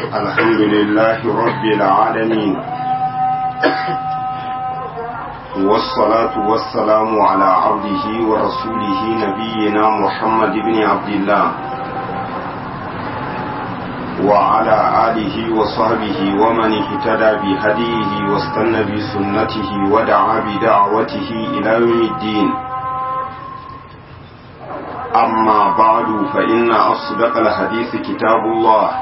الحمد لله رب العالمين والصلاة والسلام على عبده ورسوله نبينا محمد بن عبد الله وعلى آله وصحبه ومن اهتدى بهديه واستنى بسنته ودعا بدعوته إلى يوم الدين أما بعد فإن أصدق الحديث كتاب الله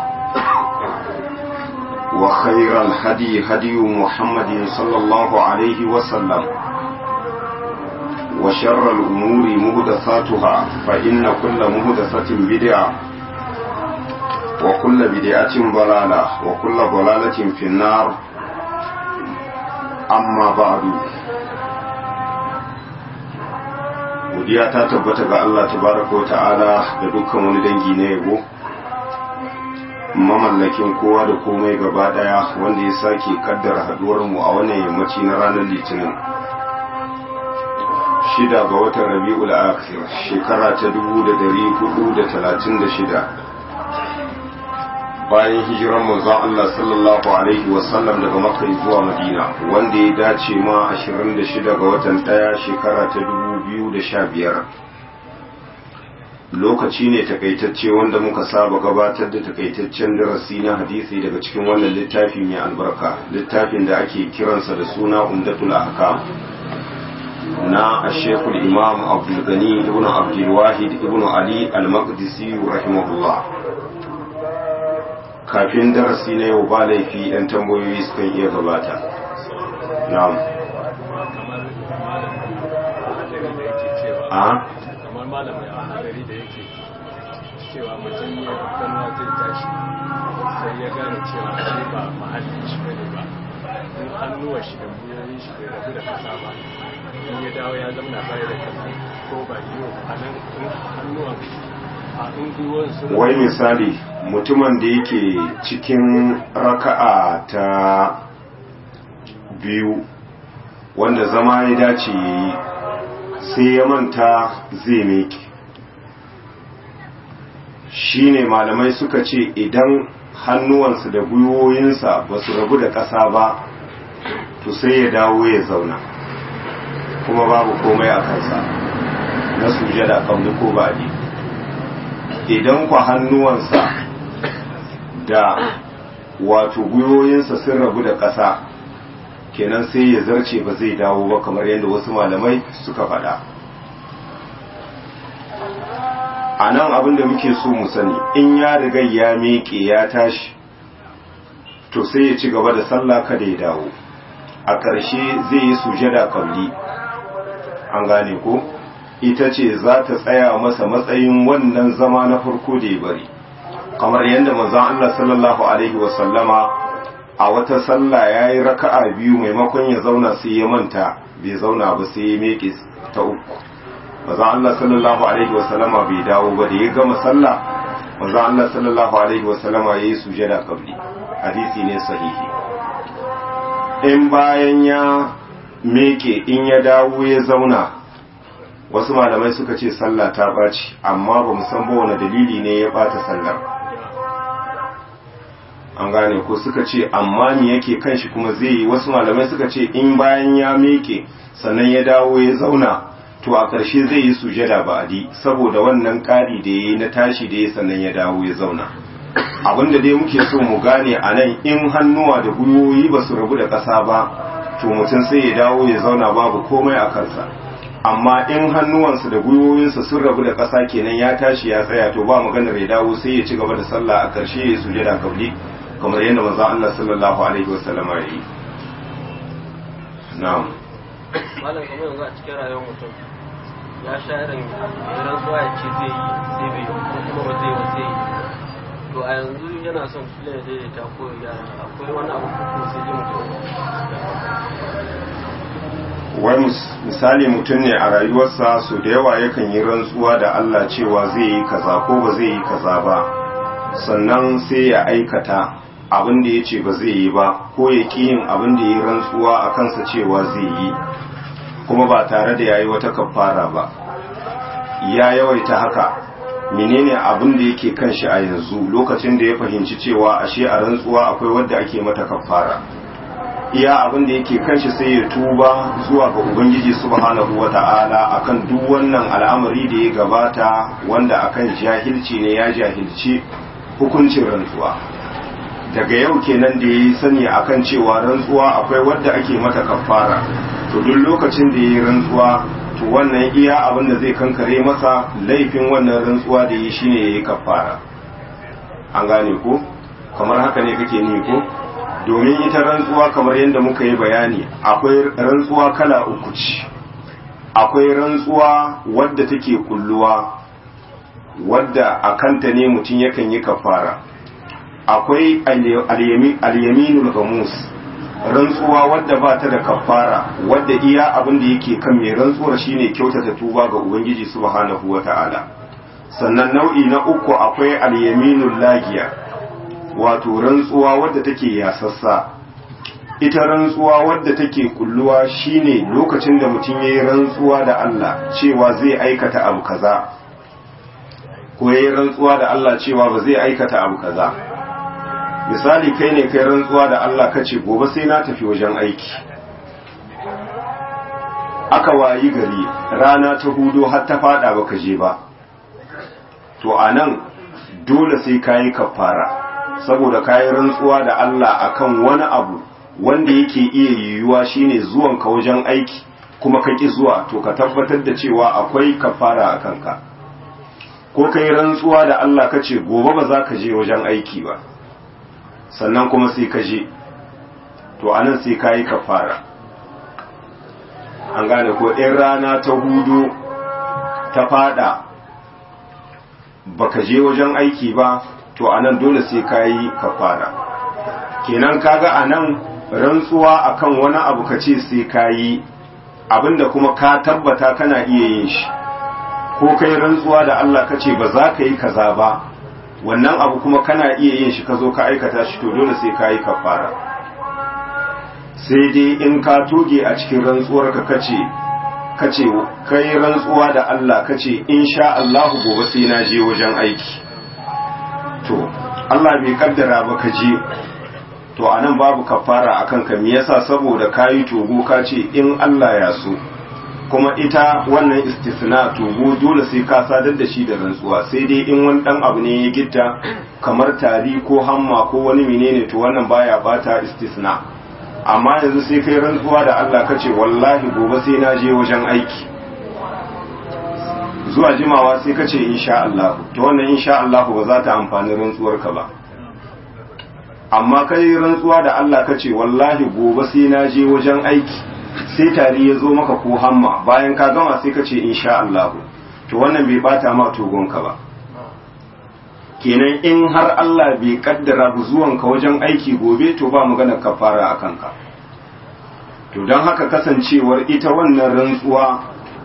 وخير الهدي هدي محمد صلى الله عليه وسلم وشر الأمور مهدثاتها فإن كل مهدثة بدعة وكل بدعة ضلالة وكل ضلالة في النار أما بعد godiya ta tabbata ga Allah tabaraka wa ta'ala da dukkan wani dangi na yabo mamallakin kowa da komai gaba daya wanda ya sake kaddara haduwar mu a wannan yammaci na ranar litinin shida ga watan rabi'ul akhir shekara ta dubu da dari hudu da talatin da shida bayan hijiran manzon Allah sallallahu alaihi wasallam daga makka zuwa madina wanda ya dace ma 26 ga watan daya shekara ta 2015 lokaci ne takaitacce wanda muka saba gabatar da takaitaccen darasi na hadisi daga cikin wannan littafi mai albarka littafin da ake kiransa da suna umdatul ahkam na ashekul imam abdul gani ibn abdul wahid ibn ali al-maqdisi rahimahullah kafin darasi na yau ba laifi yan tambayoyi sukan iya gabata na'am a kamar malamai a hadari da yake cewa mutum ya ganuwa zai tashi sai ya gane cewa shi ba mahallin shi bane ba in hannuwa shi da buyoyin shi bai rabu da kasa ba in ya dawo ya zama baya da kasa ko ba yiwu a nan in hannuwan a in gwiwon su wai misali mutumin da yake cikin raka'a ta biyu wanda zama ya dace ya yi sai ya manta zai meke shi ne malamai suka ce idan hannuwansa da gwiwoyinsa ba su rabu da ƙasa ba to sai ya dawo ya zauna kuma babu komai a kansa na sujada ƙauni ko baɗi idan kwa hannuwansa da wato gwiwoyinsa sun rabu da ƙasa kenan sai ya zarce ba zai dawo ba kamar yadda wasu malamai suka faɗa a nan abin da muke so mu sani in ya riga ya miƙe ya tashi to sai ya ci gaba da sallah kada ya dawo a ƙarshe zai yi sujada kabli an gane ko ita ce za ta tsaya masa matsayin wannan zama na farko da ya bari kamar yadda manzon Allah sallallahu alaihi wasallama a wata sallah ya yi raka'a biyu maimakon ya zauna sai ya manta bai zauna ba sai ya meke ta uku manzon Allah sallallahu alaihi wasallama bai dawo ba da ya gama sallah manzon Allah sallallahu alaihi wasallama ya yi sujada kabli hadisi ne sahihi in bayan ya meke in ya dawo ya zauna wasu malamai suka ce sallah ta ɓaci amma ba mu san ba wani dalili ne ya ɓata sallar an gane ko suka ce amma me yake kan shi kuma zai yi wasu malamai suka ce in bayan ya meke sannan ya dawo ya zauna to a ƙarshe zai yi sujada ba adi saboda wannan ƙari da ya yi na tashi da ya sannan ya dawo ya zauna abinda dai muke so mu gane a nan in hannuwa da gwiwoyi ba su rabu da ƙasa ba to mutum sai ya dawo ya zauna babu komai a kansa amma in hannuwansa da gwiwoyinsa sun rabu da ƙasa kenan ya tashi ya tsaya to ba maganar ya dawo sai ya ci gaba da sallah a ƙarshe ya sujada kabli kamar yadda manzo Allah sallallahu alaihi wasallama ya yi na'am malam kamar yanzu a cikin rayuwar mutum ya sha irin idan zuwa ya ce zai yi sai bai yi ko kuma ba zai ba zai yi to a yanzu yana son kila ya daidaita ko ya akwai wani abu ko sai dai mutum wai misali mutum ne a rayuwarsa su da yawa yakan yi rantsuwa da Allah cewa zai yi kaza ko ba zai yi kaza ba sannan sai ya aikata abin da ya ce ba zai yi ba ko ya ƙi yin abin da ya yi rantsuwa a kansa cewa zai yi kuma ba tare da ya yi wata kafara ba ya yawaita haka menene abin da yake kan shi a yanzu lokacin da ya fahimci cewa ashe a rantsuwa akwai wadda ake mata kafara iya abin da yake kan shi sai ya tuba zuwa ga ubangiji subhanahu wata'ala akan duk wannan al'amari da ya gabata wanda akan jahilci ne ya jahilci hukuncin rantsuwa daga yau kenan da ya yi sani akan cewa rantsuwa akwai wadda ake mata kafara to duk lokacin da ya yi rantsuwa to wannan iya abin da zai kankare masa laifin wannan rantsuwa da yi shine ya yi kafara an gane ko kamar haka ne kake ni ko domin ita rantsuwa kamar yadda muka yi bayani akwai rantsuwa kala uku ce akwai rantsuwa wadda take kulluwa wadda a kanta ne mutum yakan yi kafara akwai alyaminul gamus rantsuwa wadda ba ta da kafara wadda iya abin da yake kan mai rantsuwar shine kyautata tuba ga ubangiji subhanahu wata'ala sannan nau'i na uku akwai alyaminul lagiya wato rantsuwa wadda take yasassa ita rantsuwa wadda take kulluwa shine lokacin da mutum yayi rantsuwa da Allah cewa zai aikata abu kaza ko yayi rantsuwa da Allah cewa ba zai aikata abu kaza misali kai ne kai rantsuwa da Allah kace gobe sai na tafi wajen aiki aka wayi gari rana ta hudo har ta fada baka je ba to anan dole sai kayi kafara saboda kayi rantsuwa da Allah akan wani abu wanda yake iya yiwuwa shine zuwan ka wajen aiki kuma ka ki zuwa to ka tabbatar da cewa akwai kafara a kanka ko kai rantsuwa da Allah kace gobe ba za ka je wajen aiki ba sannan kuma sai ka je to anan sai ka yi kafara an gane ko ɗin rana ta hudu ta fada baka je wajen aiki ba to anan dole sai ka yi kafara kenan kaga anan rantsuwa akan wani abu ka ce sai ka yi abinda kuma ka tabbata kana iya yin shi ko kai rantsuwa da Allah ka ce ba za ka yi kaza ba wannan abu kuma kana iya yin shi ka zo ka aikata shi to dole sai ka yi kafara sai dai in ka toge a cikin rantsuwar ka kace kace kai rantsuwa da Allah kace insha Allah gobe sai na je wajen aiki to Allah bai kaddara ba ka je to anan babu kafara akan ka me yasa saboda kayi togo ka ce in Allah ya so kuma ita wannan istisna togo dole sai ka sadar da shi da rantsuwa sai dai in wani dan abu ne ya gitta kamar tari ko hamma ko wani menene to wannan baya bata istisna amma yanzu sai kai rantsuwa da Allah kace wallahi gobe sai na je wajen aiki zuwa jimawa sai kace insha Allah to wannan insha Allah ba za ta amfani rantsuwar ka ba amma kai rantsuwa da Allah kace wallahi gobe sai na je wajen aiki sai tari ya zo maka ko hamma bayan ka gama sai kace insha Allah to wannan bai bata ma togonka ba kenan in har Allah bai kaddara zuwanka wajen aiki gobe to ba magana kafara a kanka to don haka kasancewar ita wannan rantsuwa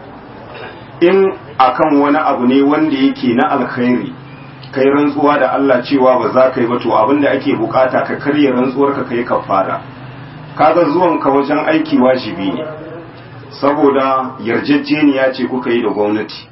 in akan wani abu ne wanda yake na alkhairi kai rantsuwa da Allah cewa ba za ka yi ba to abinda ake bukata ka karya rantsuwar ka kai kafara kaga zuwanka wajen aiki wajibi ne saboda yarjejeniya ce kuka yi da gwamnati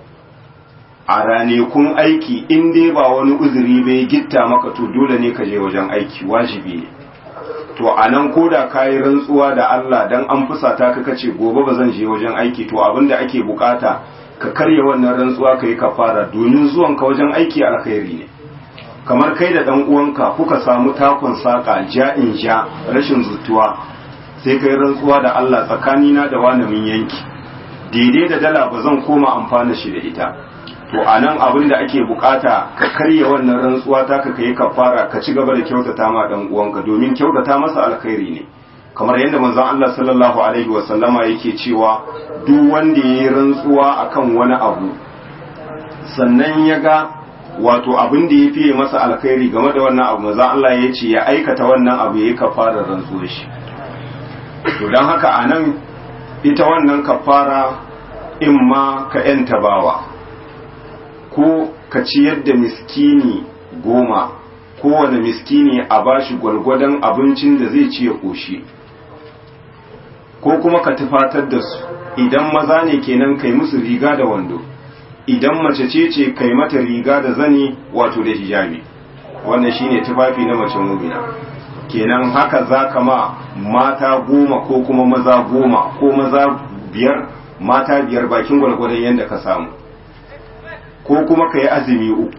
a ranekun aiki in dai ba wani uzuri bai gitta maka to dole ne ka je wajen aiki wajibi ne to a nan ko da ka yi rantsuwa da Allah dan an fusata ka kace gobe ba zan je wajen aiki to abinda ake bukata ka karya wannan rantsuwa ka yi kafara domin zuwan ka wajen aiki alkhairi ne kamar kai da dan uwanka kuka samu takon saka ja in ja rashin zutuwa sai kai rantsuwa da Allah tsakanina da wani mun yanki daidai da dala ba zan koma amfana shi da ita to a nan abin da ake bukata ka karya wannan rantsuwa ta ka kai kafara ka ci gaba da kyautata ma dan uwanka domin kyautata masa alkhairi ne kamar yadda manzon Allah sallallahu alaihi wa sallama yake cewa duk wanda yayi rantsuwa akan wani abu sannan ya ga wato abin da ya fiye masa alkhairi game da wannan abu manzon Allah ya ce ya aikata wannan abu yayi kafara rantsuwar shi to dan haka anan ita wannan kafara in ma ka yanta bawa ko ka ciyar da miskini goma kowane miskini a bashi gwargwadon abincin da zai ci ya ƙoshi ko kuma ka tufatar da su idan maza ne kenan kai musu riga da wando idan mace ce ce kai mata riga da zani wato da hijabi wannan shine tufafi na mace mumina kenan haka za ka ma mata goma ko kuma maza goma ko maza biyar mata biyar bakin gwalgwadon yadda ka samu ko kuma ka yi azumi uku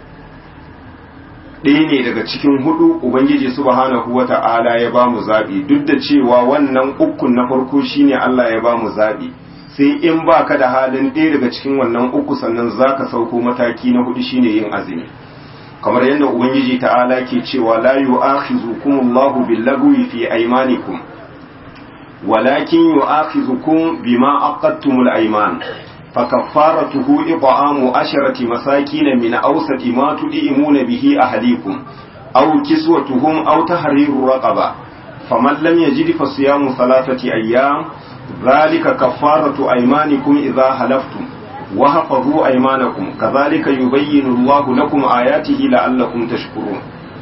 ɗaya ne daga cikin hudu ubangiji subhanahu wa ta'ala ya ba mu zaɓi duk da cewa wannan ukun na farko shine Allah ya ba mu zaɓi sai in ba ka da halin ɗaya daga cikin wannan uku sannan za ka sauko mataki na hudu shine yin azumi kamar yadda ubangiji ta'ala ke cewa la yu'akhizukum Allahu billagwi fi aymanikum walakin yu'akhizukum bima aqadtumul ayman فكفارته إطعام عشرة مساكين من أوسط ما تدئمون به أهليكم أو كسوتهم أو تحرير رقبة فمن لم يجد فصيام ثلاثة أيام ذلك كفارة أيمانكم إذا حلفتم وحفظوا أيمانكم كذلك يبين الله لكم آياته لعلكم تشكرون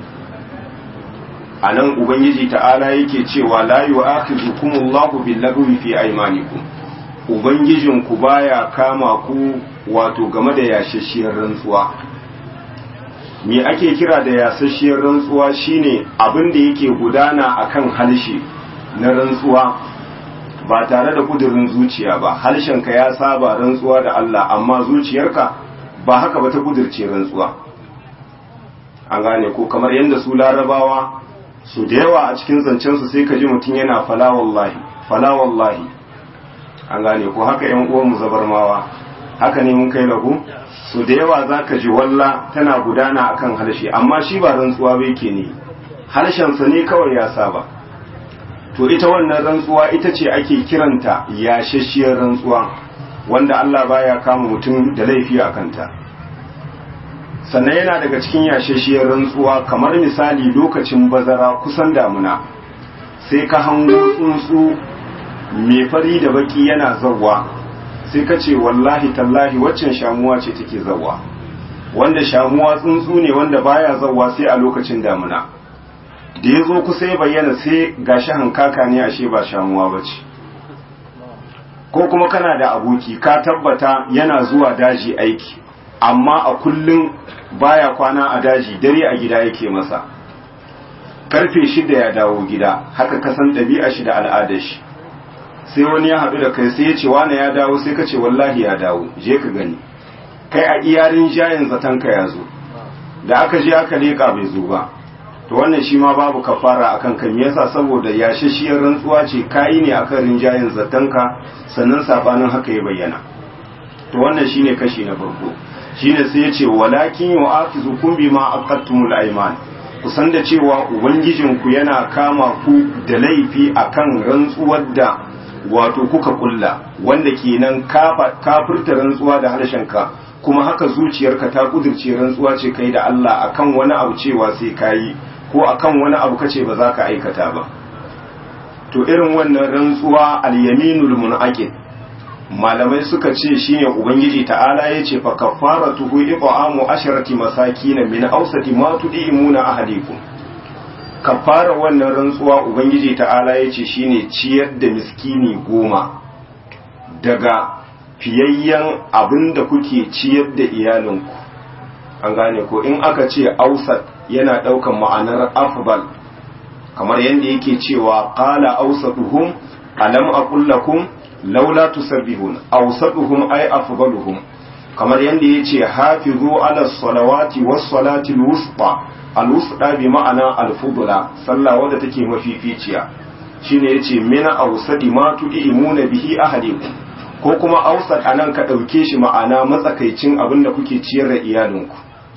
anan ubangiji ta'ala yake cewa la yu'akhidhukumullahu billagwi fi aymanikum ubangijinku baya kama ku wato game da yashashiyar rantsuwa me ake kira da yashashiyar rantsuwa shine abin da yake gudana akan halshe na rantsuwa ba tare da kudurin zuciya ba halshenka ya saba rantsuwa da Allah amma zuciyarka ba haka ba ta kudirce rantsuwa an gane ko kamar yadda su larabawa su da yawa a cikin zancensu sai ka ji mutum yana fala wallahi fala wallahi an gane ko haka yan uwanmu zabarmawa haka ne mun kai lahu so da yawa zaka ji walla tana gudana akan harshe amma shi ba rantsuwa ba yake ne harshensa ne kawai ya saba to ita wannan rantsuwa ita ce ake kiranta yashashiyar rantsuwa wanda Allah baya kama mutum da laifi a kanta sannan yana daga cikin yashashiyar rantsuwa kamar misali lokacin bazara kusan damuna sai ka hango tsuntsu mai fari da baki yana zawwa sai ka ce wallahi tallahi waccan shamuwa ce take zawwa wanda shamuwa tsuntsu ne wanda baya zawwa sai a lokacin damuna da ya zo kusa ya bayyana sai gashi hankaka ne ashe ba shamuwa ba ce ko kuma kana da aboki ka tabbata yana zuwa daji aiki amma a kullum baya kwana a daji dare a gida yake masa karfe shida ya dawo gida haka kasan ɗabi'a shi da al'adar shi sai wani ya haɗu da kai sai ya ce wane ya dawo sai ka ce wallahi ya dawo je ka gani kai a iyarin jayin zatanka ya zo da aka je aka leƙa bai zo ba to wannan shi ma babu kafara akan kan me yasa saboda yashashiyar rantsuwa ce kayi ne akan rinjayen zatanka sannan sabanin haka ya bayyana to wannan shine kashi na farko shine sai ya ce walakin yu'afizukum bima aqattumul ayman kusan da cewa ubangijinku yana kama ku da laifi akan rantsuwar da wato kuka kulla wanda kenan kafirta rantsuwa da harshenka kuma haka zuciyarka ta kudirce rantsuwa ce kai da Allah akan wani abu cewa sai kayi ko akan wani abu kace ba za ka aikata ba to irin wannan rantsuwa al-yaminul munaqid malamai suka ce shine ubangiji ta'ala yace fa kafaratuhu iqamu asharati masakin min awsati ma tudimuna ahadikum kafara wannan rantsuwa ubangiji ta'ala ya ce shine ciyar da miskini goma daga fiyayyen abin da kuke ciyar da iyalinku an gane ko in aka ce ausat yana ɗaukan ma'anar afbal kamar yadda yake cewa qala ausatuhum alam aqul lakum laula tusabbihun ausatuhum ay afdaluhum kamar yadda yace hafizu ala salawati was salati al-wusta al-wusta bi ma'ana al-fudla sallah wadda take mafificiya shine yace mina awsadi ma tu'imuna bihi ahadikum ko kuma awsad anan ka dauke shi ma'ana matsakaicin abin da kuke ciyar da iyalinku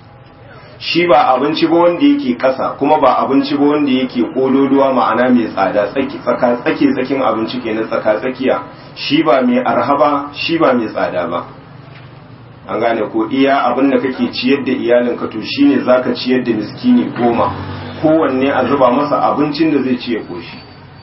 shi ba abinci ba wanda yake kasa kuma ba abinci ba wanda yake kololuwa ma'ana mai tsada tsaki tsaka tsaki tsakin abinci kenan tsaka tsakiya shi ba mai arhaba shi ba mai tsada ba an gane ko iya abin da kake ciyar da iyalinka to shine zaka ciyar da miskini goma kowanne a zuba masa abincin da zai ci ya koshi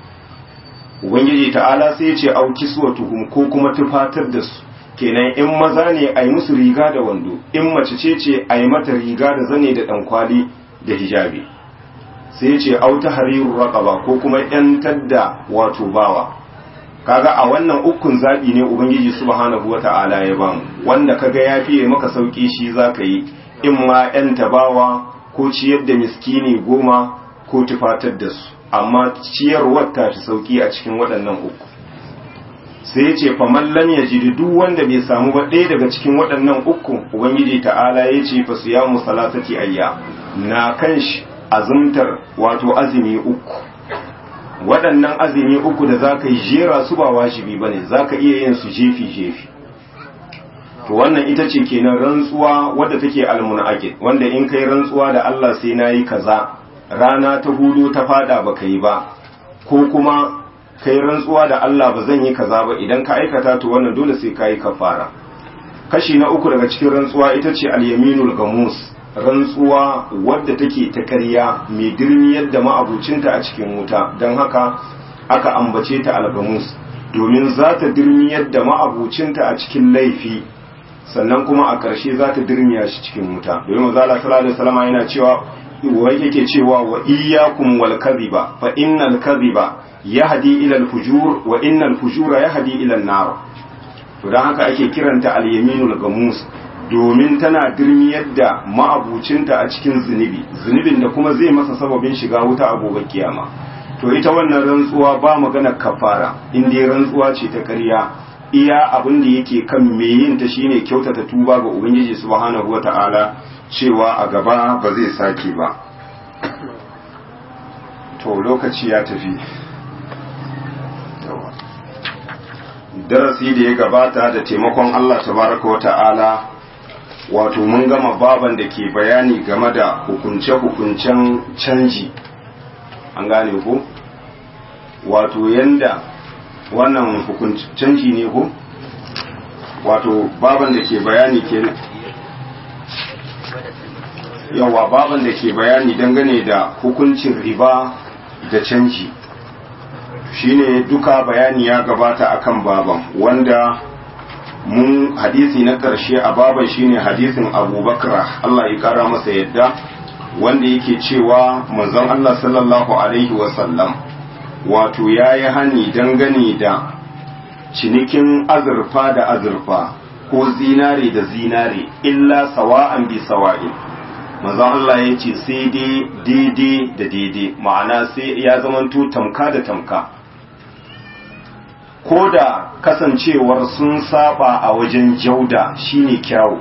ubangiji ta'ala sai ya ce au kiswatuhum ko kuma tufatar da su kenan in maza ne a yi musu riga da wando in mace ce ce a yi mata riga da zane da ɗankwali da hijabi sai ce auta hariru raƙaba ko kuma ‘yantar da wato bawa kaga a wannan ukun zabi ne ubangiji subhanahu wata'ala ya bamu wanda kaga ya fiye maka sauki shi zaka yi in ma yan tabawa ko ciyar da miskini goma ko tufatar da su amma ciyarwar ta fi sauki a cikin waɗannan uku sai ya ce faman lam yajid duk wanda bai samu ba ɗaya daga cikin waɗannan uku ubangiji ta'ala ya ce fa siyamu salatati ayya na kan shi azumtar wato azumi uku waɗannan azumi uku da zaka yi jera su ba wajibi bane zaka iya yin su jefi jefi to wannan ita ce kenan rantsuwa wadda take almunaqid wanda in kai rantsuwa da Allah sai nayi kaza rana ta hudu ta fada baka yi ba ko kuma kai rantsuwa da Allah ba zan yi kaza ba idan ka aikata to wannan dole sai kai kafara kashi na uku daga cikin rantsuwa ita ce al-yaminul gamus rantsuwa wadda take ta ƙarya mai dirmiyar da ma'abucinta a cikin wuta don haka aka ambace ta al-gamus domin za ta dirmiyar da ma'abucinta a cikin laifi sannan kuma a ƙarshe za ta dirmiya shi cikin wuta domin mazala sallallahu alaihi wasallam yana cewa wai yake cewa wa iyyakum wal kadhiba fa innal kadhiba yahdi ila al fujur wa innal fujura yahdi ila an nar to dan haka ake kiranta al yaminul gamus domin tana dirmiyar da ma'abucinta a cikin zunubi zunubin da kuma zai masa sababin shiga wuta a gobe kiyama to ita wannan rantsuwa ba magana kafara in dai rantsuwa ce ta ƙarya iya abin da yake kan me yin ta shine kyautata tuba ga ubangiji subhanahu wata'ala cewa a gaba ba zai sake ba to lokaci ya tafi darasi da ya gabata da taimakon Allah tabaraka wata'ala wato mun gama baban da ke bayani game da hukunce-hukuncen canji an gane ku wato yanda wannan canji ne ku wato baban da ke bayani ke yawa baban da ke bayani dangane da hukuncin riba da canji shine duka bayani ya gabata akan baban wanda mun hadisi na ƙarshe a baban shine hadisin abubakar Allah ya ƙara masa yadda wanda yake cewa manzon Allah sallallahu alaihi wasallam wato ya yi hani dangane da cinikin azurfa da azurfa ko zinare da zinare illa sawa'an bi sawa'in manzon Allah ya ce sai dai daidai da daidai ma'ana sai ya zamanto tamka da tamka ko da kasancewar sun saba a wajen jauda shine kyawu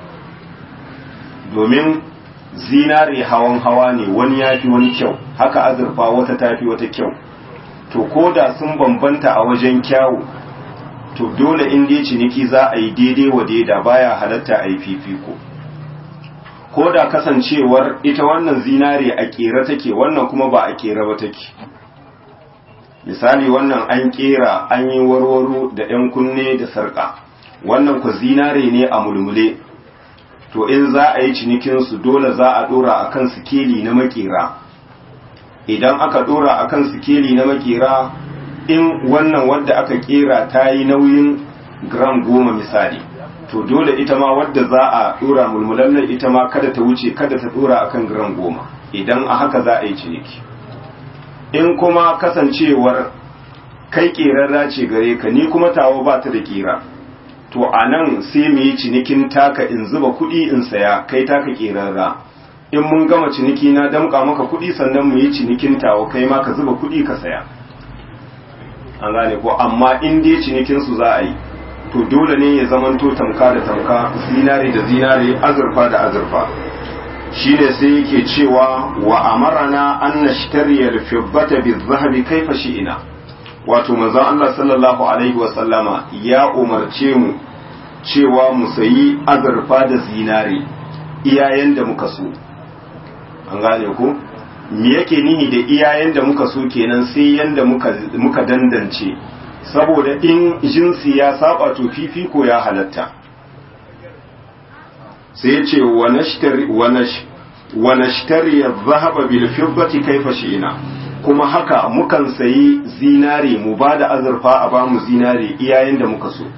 domin zinare hawan hawa ne wani ya fi wani kyau haka azurfa wata tafi wata kyau to ko da sun bambanta a wajen kyawu to dole in dai ciniki za a yi daidai wa daida baya halatta a yi fifiko ko da kasancewar ita wannan zinare a kera take wannan kuma ba a kera ba take misali wannan an kera an yi warwaro da 'yan kunne da sarƙa wannan ku zinare ne a mulmule to in za a yi cinikinsu dole za a ɗora a kan sikeli na makera idan aka ɗora a kan sikeli na makera in wannan wadda aka kera ta yi nauyin gram goma misali to dole ita ma wadda za a ɗora mulmulallar ita ma kada ta wuce kada ta ɗora a kan gram goma idan a haka za a yi ciniki in kuma kasancewar kai ƙerarra ce gare ka ni kuma tawo ba ta da ƙera to a nan sai mu yi cinikin taka in zuba kuɗi in saya kai taka ƙerarra in mun gama ciniki na damƙa maka kuɗi sannan mu yi cinikin tawo kai ma ka zuba kuɗi ka saya an gane ko amma in dai cinikin su za a yi to dole ne ya zamanto tamka da tamka zinare da zinare azurfa da azurfa shine sai yake cewa wa amarana an nashtariya al-fiddata bi-dhahabi kayfa shi'ina wato manzon Allah sallallahu alaihi wa sallama ya umarce mu cewa mu sayi azurfa da zinare iyayen da muka so an gane ko me yake nihi da iyayen da muka so kenan sai yanda muka muka dandance saboda in jinsi ya saba to fifiko ya halatta sai ya ce wa nashtari adh-dhahaba bil fiddati kayfa shi'na kuma haka mukan sayi zinare mu ba da azurfa a bamu zinare iyayen da muka so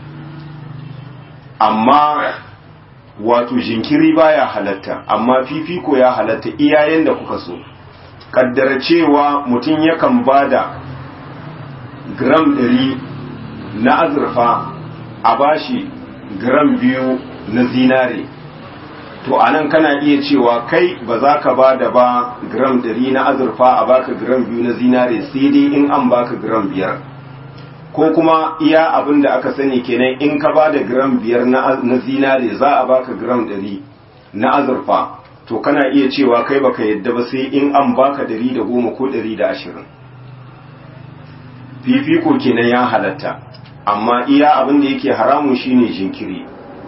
amma wato jinkiri baya halatta amma fifiko ya halatta iyayen da kuka so kaddara cewa mutum yakan ba da gram ɗari na azurfa a bashi gram biyu na zinare to anan kana iya cewa kai ba za ka ba da ba gram ɗari na azurfa a baka gram biyu na zinare sai dai in an baka gram biyar ko kuma iya abin da aka sani kenan in ka ba da gram biyar na zinare za a baka gram ɗari na azurfa to kana iya cewa kai baka yadda ba sai in an baka ɗari da goma ko ɗari da ashirin fifiko kenan ya halatta amma iya abin da yake haramun shine jinkiri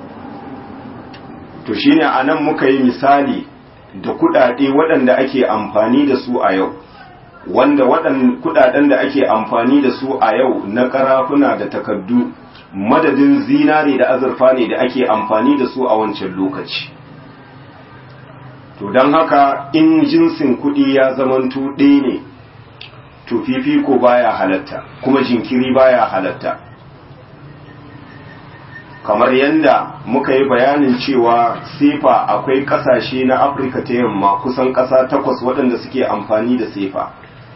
to shine anan muka yi misali da kudade waɗanda ake amfani da su a yau wanda waɗannan kudaden da ake amfani da su a yau na karafuna da takaddu madadin zinare da azurfa ne da ake amfani da su a wancan lokaci to don haka in jinsin kuɗi ya zamanto ɗaya ne to fifiko baya halatta kuma jinkiri baya halatta kamar yadda muka yi bayanin cewa sefa akwai kasashe na afirka ta yamma kusan kasa takwas waɗanda suke amfani da sefa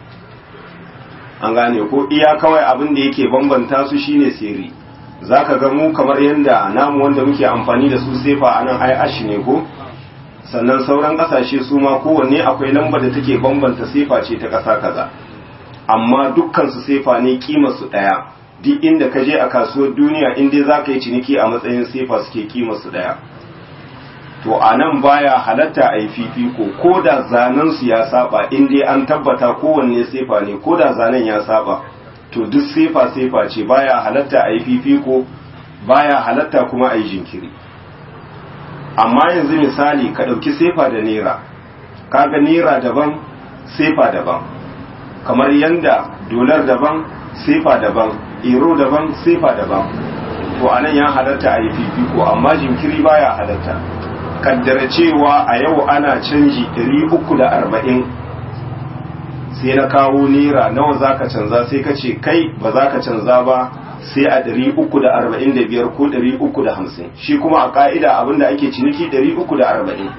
an gane ko iya kawai abin da yake bambanta su shine siri za ka ga mu kamar yadda namu wanda muke amfani da su sefa a nan ai ashi ne ko sannan sauran kasashe su ma kowanne akwai lamba da take bambanta sefa ce ta ƙasa kaza amma dukkan su sefa ne kimar su ɗaya duk inda ka je a kasuwar duniya in dai za ka yi ciniki a matsayin sefa suke kima su daya to a nan baya halatta a yi fifiko ko da zanen su ya saba in dai an tabbata kowanne sefa ne ko da zanen ya saba to duk sefa sefa ce baya halatta a yi fifiko baya halatta kuma a yi jinkiri amma yanzu misali ka ɗauki sefa da nera kaga nera daban sefa daban kamar yanda dolar daban sefa daban ero daban sefa daban to anan ya halatta a yi fifiko amma jinkiri baya halatta kaddara cewa a yau ana canji 340 sai na kawo naira nawa zaka canza sai ka ce kai ba za ka canza ba sai a 345 ko 350 shi kuma a ka'ida abinda ake ciniki 340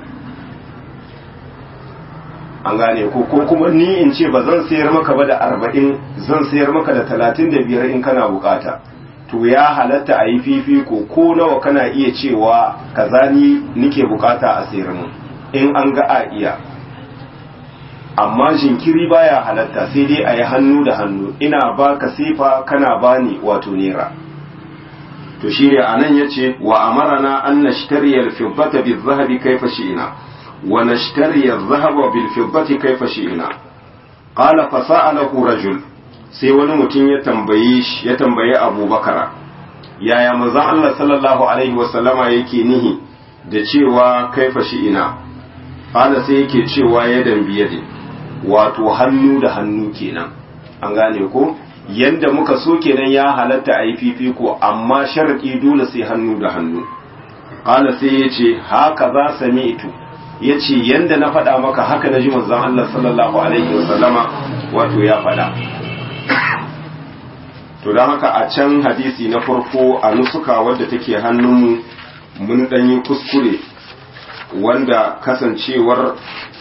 an gane ko ko kuma ni in ce ba zan sayar maka ba da arba'in zan sayar maka da talatin da biyar in kana bukata to ya halatta a yi fifiko ko nawa kana iya cewa kaza ni nike bukata a sayar mu in an ga a iya amma jinkiri baya halatta sai dai a yi hannu da hannu ina baka sifa kana bani wato nera to shine anan yace wa amarana an nashtariya al-fiddata bi-dhahabi kayfa shi'na ونشتري الذهب بالفضة كيف شئنا قال فسأله رجل sai wani mutum ya tambaye shi ya tambaye Abu Bakara yaya manzon Allah sallallahu alaihi wasallama yake nihi da cewa kaifa shi ina qala sai yake cewa yadan biyadi wato hannu da hannu kenan an gane ko yanda muka so kenan ya halatta a yi fifiko amma sharadi dole sai hannu da hannu qala sai yace haka za sami'tu ya ce yadda na faɗa maka haka na ji manzon Allah sallallahu alaihi wasallama wato ya faɗa to don haka a can hadisi na farko a nusuka wadda take hannunmu mun ɗanyi kuskure wanda kasancewar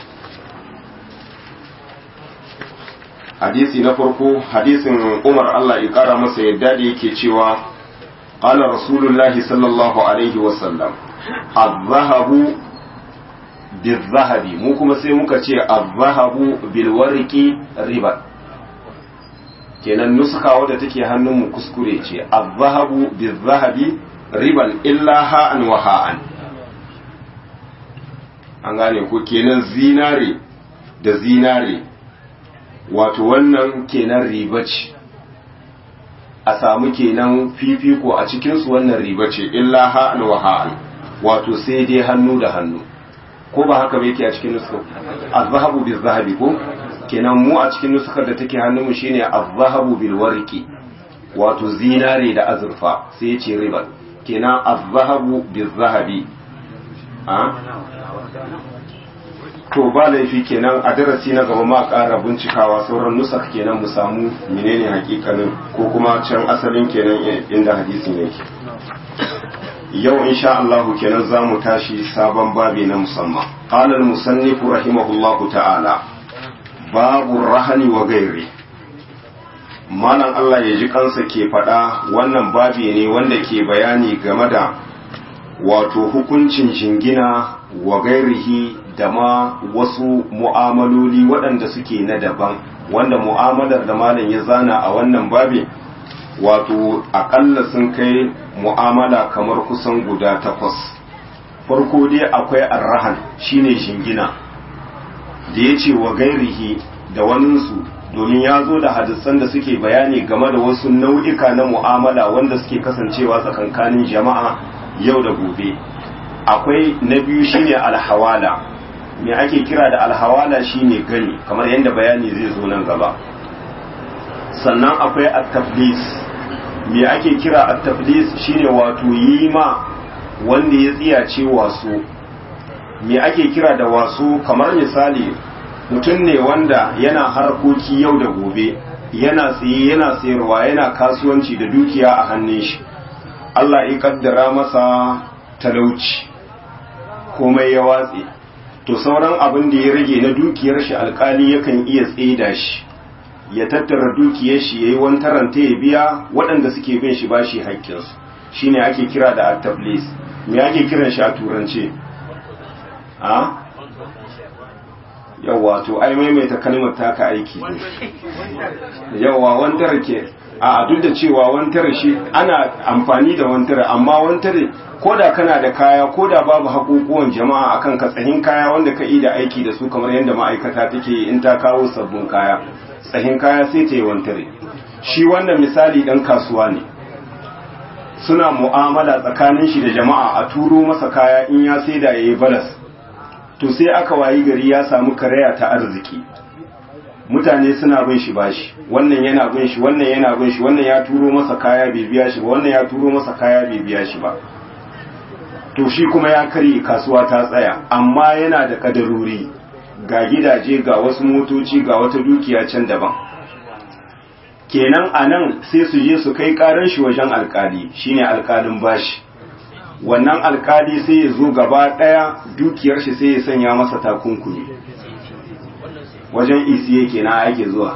hadisi na farko hadisin umar Allah ya ƙara masa yadda da yake cewa قال رسول الله صلى الله عليه وسلم الذهب bizzahabi mu kuma sai muka ce azzahabu bilwariki riba kenan nuska wadda take hannunmu kuskure ce azzahabu bizzahabi riban illa ha'an wa ha'an an gane ko kenan zinare da zinare wato wannan kenan riba ce a samu kenan fifiko a cikinsu wannan riba ce illa ha'an wa ha'an wato sai dai hannu da hannu ko ba haka yake a cikin nuskar az-zahabu bil-zahabi ko kenan mu a cikin nuskar da take hannunmu shine az-zahabu bil-warqi wato zinare da azurfa sai yace riba kenan az-zahabu bil-zahabi a to ba laifi kenan a darasi na gaba ma ƙara bincikawa sauran nusak kenan mu samu menene hakikanin ko kuma can asalin kenan inda hadisin yake yau insha Allah kenan za mu tashi sabon babi na musamman qala al-musannif rahimahullahu ta'ala babu rahani wa gairi malam Allah ya ji kansa ke faɗa wannan babi ne wanda ke bayani game da wato hukuncin jingina wa gairihi da ma wasu mu'amaloli waɗanda suke na daban wanda mu'amalar da malam ya zana a wannan babi wato aƙalla sun kai mu'amala kamar kusan guda takwas farko dai akwai arrahan shine jingina da ya ce wa gairihi da waninsu domin ya zo da hadisan da suke bayani game da wasu nau'ika na mu'amala wanda suke kasancewa tsakankanin jama'a yau da gobe akwai na biyu shine alhawala me ake kira da alhawala shine gani kamar yadda bayani zai zo nan gaba sannan akwai at-taflis me ake kira at-taflis shine wato yi ma wanda ya tsiyace waso me ake kira da waso kamar misali mutum ne wanda yana harkoki yau da gobe yana tsaye yana sayarwa yana kasuwanci da dukiya a hannun shi Allah ya kaddara masa talauci komai ya watse to sauran abin da ya rage na dukiyar shi alkali yakan iya tseda shi ya tattara dukiyar shi yayi wantaranta ya biya waɗanda suke bin shi bashi haƙƙinsu shine ake kira da at-tablis me ake kiran shi a turance a yawa to ai maimaita kalmar taka aiki yawa wantar ke a duk da cewa wantar shi ana amfani da wantar amma wantar ko da kana da kaya ko da babu hakukuwan jama'a akan ka tsahin kaya wanda ka yi da aiki da su kamar yadda ma'aikata take in ta kawo sabbin kaya tsahin kaya sai ta yi wantare shi wannan misali dan kasuwa ne suna mu'amala tsakanin shi da jama'a a turo masa kaya in ya sai da yayi balas to sai aka wayi gari ya samu karaya ta arziki mutane suna bin shi bashi wannan yana bin shi wannan yana bin shi wannan ya turo masa kaya bai biya shi ba wannan ya turo masa kaya bai biya shi ba to shi kuma ya karye kasuwa ta tsaya amma yana da kadarori ga gidaje ga wasu motoci ga wata dukiya can daban kenan a nan sai su je su kai karar shi wajen alkali shine alkalin bashi wannan alkali sai ya zo gaba daya dukiyar shi sai ya sanya masa takunkumi wajen isi yake na ake zuwa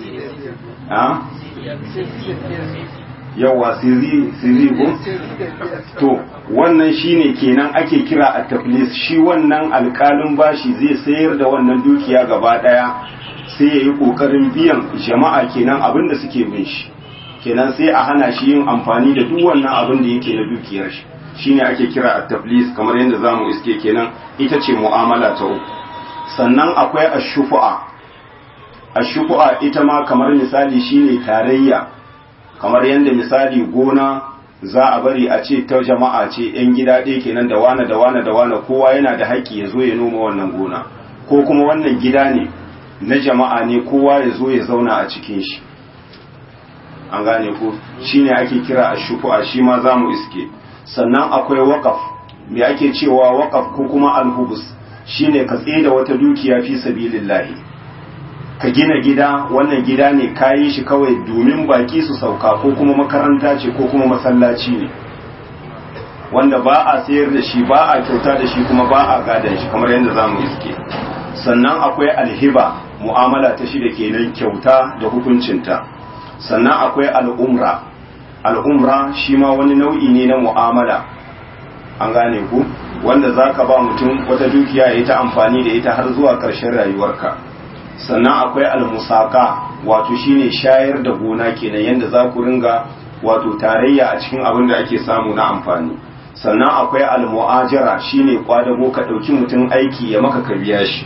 yawa siri ko to wannan shine kenan ake kira a taflis shi wannan alkalin bashi zai sayar da wannan dukiya gaba daya sai ya yi kokarin biyan jama'a kenan abin da suke bin shi kenan sai a hana shi yin amfani da duk wannan abin da yake na dukiyar shi shine ake kira a taflis kamar yadda zamu iske kenan ita ce mu'amala ta uku sannan akwai ashufu'a ashufu'a ita ma kamar misali shine tarayya kamar yadda misali gona za a bari a ce ta jama'a ce yan gida ɗaya kenan da wane da wane da wane kowa yana da haƙƙi ya zo ya noma wannan gona ko kuma wannan gida ne na jama'a ne kowa ya zo ya zauna a cikin shi an gane ko shine ake kira ashufu'a shi ma za mu iske sannan akwai waƙaf me ake cewa waƙaf ko kuma alhubus shine ka da wata dukiya fi sabilillahi ka gina gida wannan gida ne kayi shi kawai domin baki su sauka ko kuma makaranta ce ko kuma masallaci ne wanda ba a sayar da shi ba a kyauta da shi kuma ba a gadan shi kamar yadda za mu iske sannan akwai alhiba mu'amala ta shi da kenan kyauta da hukuncinta sannan akwai al'umra al'umra shi ma wani nau'i ne na mu'amala an gane ku wanda za ka ba mutum wata dukiya ya ta amfani da ita har zuwa ƙarshen rayuwarka sannan akwai almusaka wato shine shayar da gona kenan yadda za ku ringa wato tarayya a cikin abin da ake samu na amfani sannan akwai almu'ajara shine kwadago ka ɗauki mutum aiki ya maka ka biya shi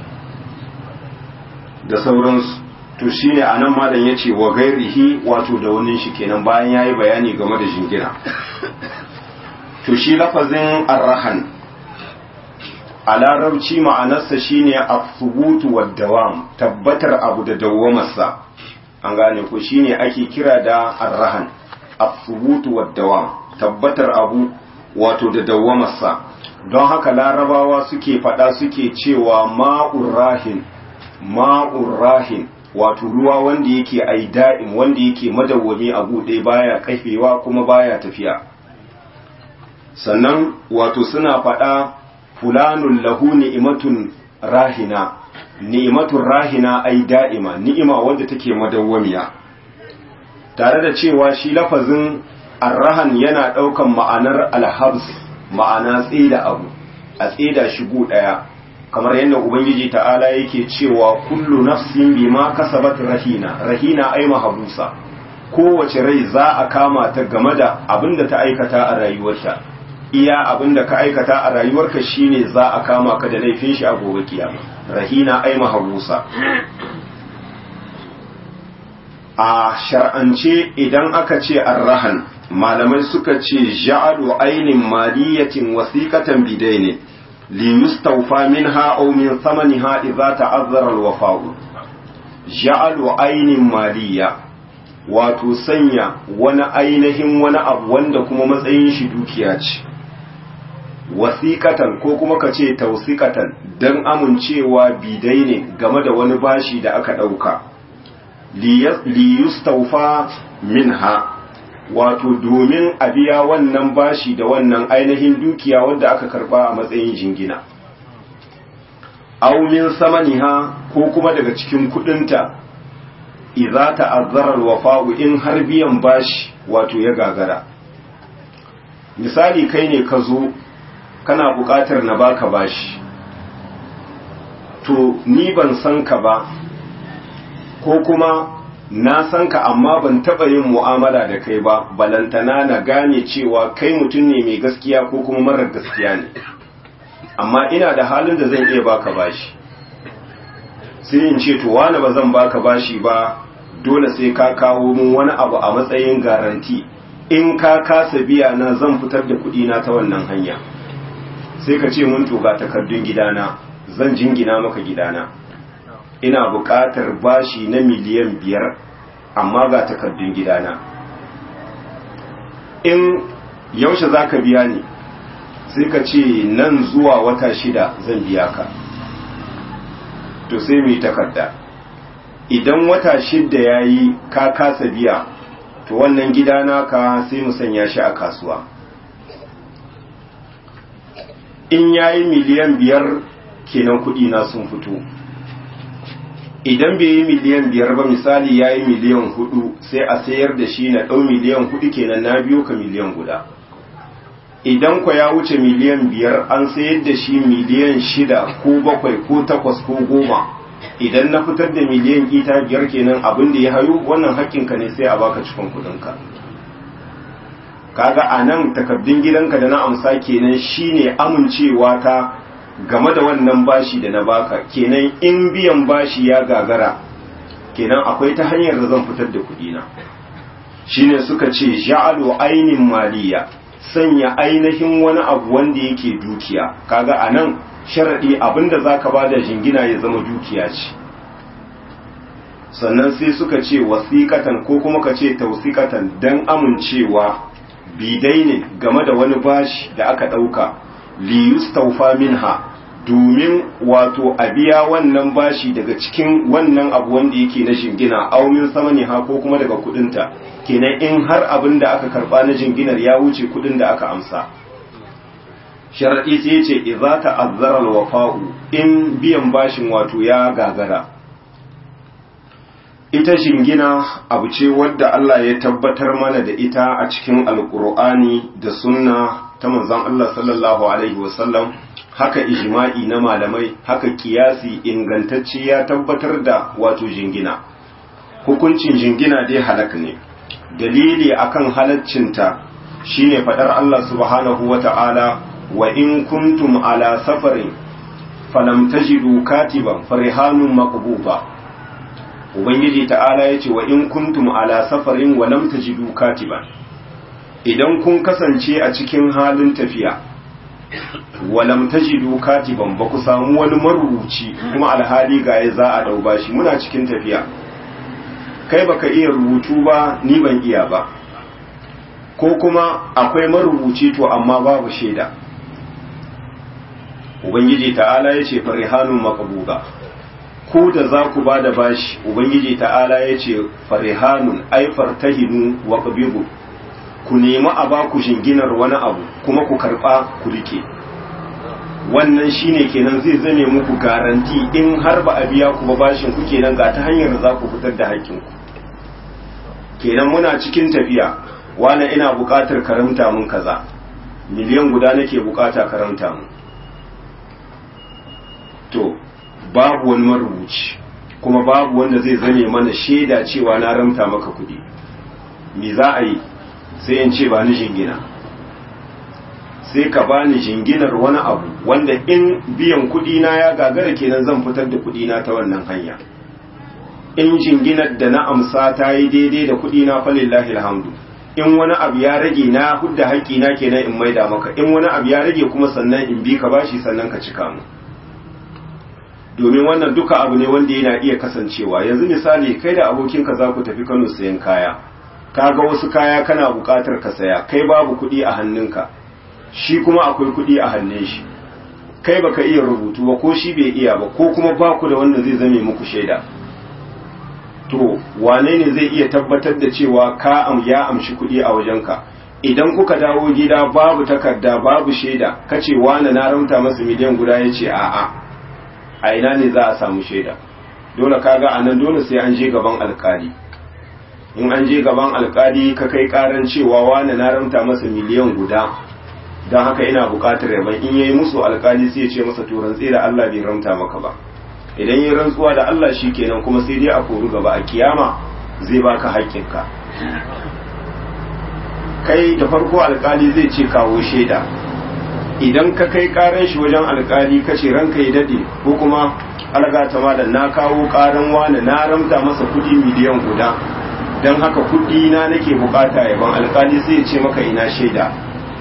da sauransu to shine anan malam yace wa gairihi wato da wani shi kenan bayan yayi bayani game da jingina to shi lafazin arrahan a larabci ma'anarsa shine as-subutu wad-dawam tabbatar abu da dawwamarsa an gane ko shine ake kira da arrahan as-subutu wad-dawam tabbatar abu wato da dawwamarsa don haka larabawa suke fada suke cewa ma'ur rahin ma'ur rahin wato ruwa wanda yake ai da'im wanda yake madawwami a buɗe baya kafewa kuma baya tafiya sannan wato suna faɗa fulanun lahu ni'imatun rahina ni'imatun rahina ai da'ima ni'ima wanda take madawwamiya tare da cewa shi lafazin arrahan yana ɗaukan ma'anar alhabs ma'ana tsida abu a tsida shigo ɗaya kamar yadda ubangiji ta'ala yake cewa kullu nafsin bima kasabat rahina rahina ai mahabusa kowace rai za a kama ta game da abin da ta aikata a rayuwarta iya abin da ka aikata a rayuwarka shine za a kama ka da laifin shi a gobe kiyama rahina ai mahabusa a shar'ance idan aka ce arrahan malamai suka ce ja'alu ainin maliyatin wasiqatan bidaini li yustawfa minha aw min thamaniha idza ta'azzara al-wafa'u ja'alu ainin maliya wato sanya wani ainihin wani abu wanda kuma matsayin shi dukiya ce wasiqatan ko kuma ka ce tawsiqatan dan amincewa bidai ne game da wani bashi da aka dauka liyustaufa minha wato domin a biya wannan bashi da wannan ainihin dukiya wadda aka karba a matsayin jingina aumin samaniha ko kuma daga cikin kudinta idza ta'azzara alwafa'u in har biyan bashi wato ya gagara misali kai ne ka zo kana buƙatar na baka bashi to ni ban san ka ba ko kuma na san ka amma ban taɓa yin mu'amala da kai ba balantana na gane cewa kai mutum ne mai gaskiya ko kuma marar gaskiya ne amma ina da halin da zan iya baka bashi sai in ce to wani ba zan baka bashi ba dole sai ka kawo mun wani abu a matsayin garanti in ka kasa biya na zan fitar da kuɗi na ta wannan hanya sai ka ce mun to ga takardun gidana zan jingina maka gidana ina buƙatar bashi na miliyan biyar amma ga takardun gidana in yaushe za ka biya ni sai ka ce nan zuwa wata shida zan biya ka to sai mu yi takarda idan wata shida ya yi ka kasa biya to wannan gidana ka sai mu sanya shi a kasuwa in ya yi miliyan biyar kenan kuɗi na sun fito idan bai yi miliyan biyar ba misali ya yi miliyan hudu sai a sayar da shi na ɗau miliyan hudu kenan na biyo ka miliyan guda idan kwa ya wuce miliyan biyar an sayar da shi miliyan shida ko bakwai ko takwas ko goma idan na fitar da miliyan ita biyar kenan abin da ya hayo wannan haƙƙinka ne sai a baka cikin kuɗinka kaga a nan takardun gidanka da na amsa kenan shine amincewa ta game da wannan bashi da na baka kenan in biyan bashi ya gagara kenan akwai ta hanyar da zan fitar da kudina shine suka ce ja'alu ainin maliya sanya ainihin wani abu wanda yake dukiya kaga anan sharadi abinda zaka bada jingina ya zama dukiya ce sannan sai suka ce wasiqatan ko kuma ka ce tausiqatan dan amincewa bidai ne game da wani bashi da aka dauka liyustaufa minha domin wato a biya wannan bashi daga cikin wannan abu wanda yake na jingina aumin sama ne ha ko kuma daga kudinta kenan in har abin da aka karba na jinginar ya wuce kudin da aka amsa sharadi sai ce idza ta'azzara al-wafa'u in biyan bashin wato ya gagara ita jingina abu ce wadda Allah ya tabbatar mana da ita a cikin alkur'ani da sunna ta manzon Allah sallallahu alaihi wasallam haka ijma'i na malamai haka kiyasi ingantacce ya tabbatar da wato jingina hukuncin jingina dai halak ne dalili akan halaccinta shine fadar Allah subhanahu wata'ala wa in kuntum ala safarin falam tajidu katiban farihanun maqbuba ubangiji ta'ala yace wa in kuntum ala safarin wa lam tajidu katiban idan kun kasance a cikin halin tafiya walam tajidu katiban ba ku samu wani marubuci kuma alhali ga ya za a dauba shi muna cikin tafiya kai baka iya rubutu ba ni ban iya ba ko kuma akwai marubuci to amma babu shaida ubangiji ta'ala ya ce farihanun maqbuda ko da za ku ba da bashi ubangiji ta'ala ya ce farihanun ai fartahinu wa qabibu ku nemi a ba ku shinginar wani abu kuma ku karba ku rike wannan shine kenan zai zame muku garanti in har ba a biya ku ba bashin ku kenan ga ta hanyar da za ku fitar da haƙƙinku kenan muna cikin tafiya wani ina buƙatar karamta mun kaza miliyan guda nake buƙata karamta mun to babu wani marubuci kuma babu wanda zai zame mana shaida cewa na ramta maka kuɗi me za a yi sai in ce ba ni jingina sai ka ba ni jinginar wani abu wanda in biyan kuɗi na ya gagara kenan zan fitar da kuɗi na ta wannan hanya in jinginar da na amsa ta yi daidai da kuɗi na falillahi alhamdu in wani abu ya rage na hudda haƙƙi na kenan in maida maka in wani abu ya rage kuma sannan in bi ka bashi sannan ka cika mu domin wannan duka abu ne wanda yana iya kasancewa yanzu misali kai da abokinka za ku tafi Kano sayan kaya kaga wasu kaya kana buƙatar ka saya kai babu kuɗi a hannunka shi kuma akwai kuɗi a hannun shi kai baka iya rubutu ba ko shi bai iya ba ko kuma ba ku da wanda zai zame muku shaida to wane ne zai iya tabbatar da cewa ka am ya amshi kuɗi a wajenka idan kuka dawo gida babu takarda babu shaida kace wane na ramta masa miliyan guda yace a'a a ina ne za a samu shaida dole kaga anan dole sai an je gaban alkali in an je gaban alkali ka kai karan cewa wane na ramta masa miliyan guda don haka ina buƙatar yaban in yayi musu alkali sai ya ce masa to rantsi da Allah bai ramta maka ba idan yi rantsuwa da Allah shi kenan kuma sai dai a kori gaba a kiyama zai baka haƙƙinka kai da farko alkali zai ce kawo shaida idan ka kai karan shi wajen alkali ka ce ranka ya dade ko kuma algata malam na kawo karan wani na ramta masa kudi miliyan guda don haka kudi na nake bukata yaban alkali sai ya ce maka ina shaida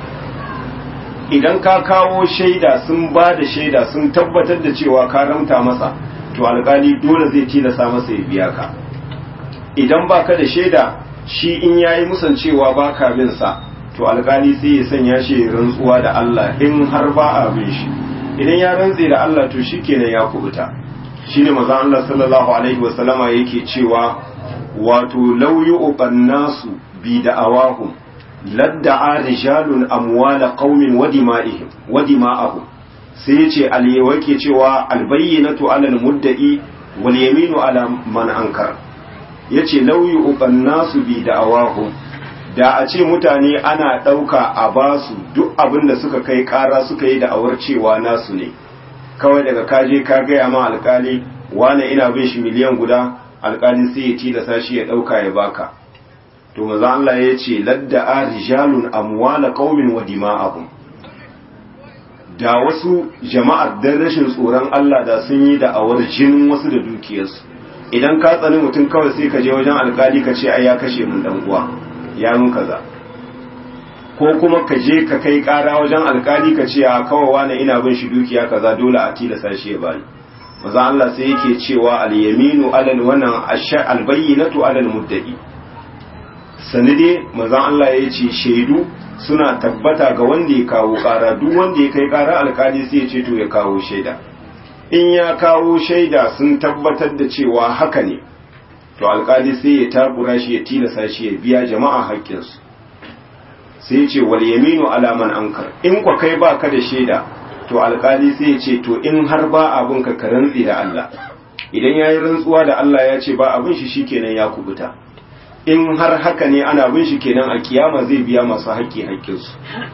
idan ka kawo shaida sun ba da shaida sun tabbatar da cewa ka ramta masa to alkali dole zai tilasa masa ya biya ka idan baka da shaida shi in yayi musan cewa baka bin sa to alkali sai ya sanya shi rantsuwa da Allah in har ba a bin shi idan ya rantse da Allah to shikenan ya kubuta shine manzo Allah sallallahu alaihi wasallama yake cewa wato law yu'ban nasu bi da'awahum ladda'a rijalun amwala qaumin wa dima'ihim wa dima'ahum sai yace aliyawa ke cewa albayyinatu 'ala al-mudda'i wal yaminu 'ala man ankar yace law yu'ban nasu bi da'awahum da a ce mutane ana ɗauka a basu duk abin da suka kai ƙara suka yi da'awar cewa nasu ne kawai daga kaje ka gaya ma alkali wane ina bin shi miliyan guda alkali sai ya tilasa shi ya ɗauka ya baka to maza Allah ya ce ladda'a rijalun amwala qaumin wa dima'ahum da wasu jama'ar dan rashin tsoron Allah da sun yi da'awar jinin wasu da dukiyarsu idan ka tsani mutum kawai sai ka je wajen alkali ka ce ai ya kashe mun dan uwa ya mun kaza ko kuma ka je ka kai kara wajen alkali ka ce a kawai wani ina bin shi dukiya kaza dole a tilasa shi ya bani maza Allah sai yake cewa al-yaminu alal wannan al-bayyinatu alal muddai sani dai maza Allah ya ce shaidu suna tabbata ga wanda ya kawo kara duk wanda ya kai kara alkali sai ya ce to ya kawo shaida in ya kawo shaida sun tabbatar da cewa haka ne to alkali sai ya takura shi ya tilasa shi ya biya jama'a haƙƙinsu sai ya ce wal yaminu alaman ankar in kwa kai ba ka da shaida to alkali sai ya ce to in har ba abin ka ka rantsi da Allah idan ya yi rantsuwa da Allah ya ce ba abin shi shikenan ya kubuta in har haka ne ana bin shi kenan a kiyama zai biya masu haƙƙi haƙƙinsu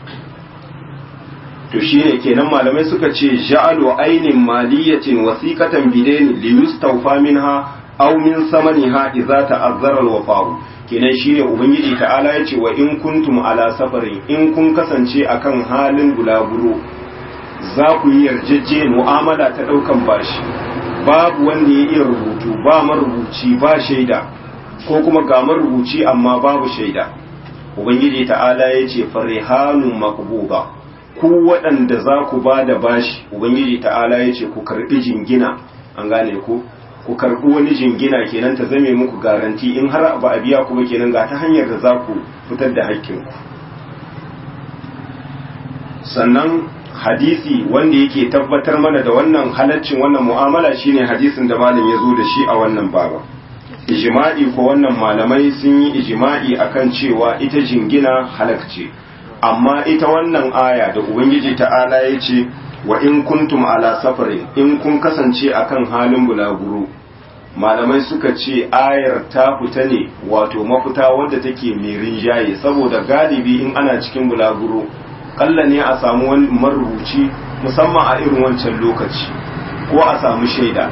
to shine kenan malamai suka ce ja'alu ainin maliyatin wasiqatan bidain li yustawfa minha aw min samaniha idza ta'azzara al-wafa'u kenan shine ubangiji ta'ala yace wa in kuntum ala safarin in kun kasance akan halin bulaguro za ku yi yarjejje mu'amala ta daukan bashi babu wanda ya iya rubutu ba marubuci ba shaida ko kuma ga marubuci amma babu shaida ubangiji ta'ala yace farihanun maqbuda ku waɗanda za ku ba da bashi ubangiji ta'ala yace ku karbi jingina an gane ku ku karɓi wani jingina kenan ta zame muku garanti in har ba a biya ku ba kenan ga ta hanyar da za ku fitar da hakkinku sannan hadisi wanda yake tabbatar mana da wannan halaccin wannan mu'amala shine hadisin da malam ya zo da shi a wannan baba ijma'i ko wannan malamai sun yi ijma'i akan cewa ita jingina halakce amma ita wannan aya da ubangiji ta'ala ya ce wa in kuntum ala safarin in kun kasance akan halin bulaguro malamai suka ce ayar ta fita ne wato mafita wadda take mai rinjaye saboda galibi in ana cikin bulaguro kalla ne a samu wani marubuci musamman a irin wancan lokaci ko a samu shaida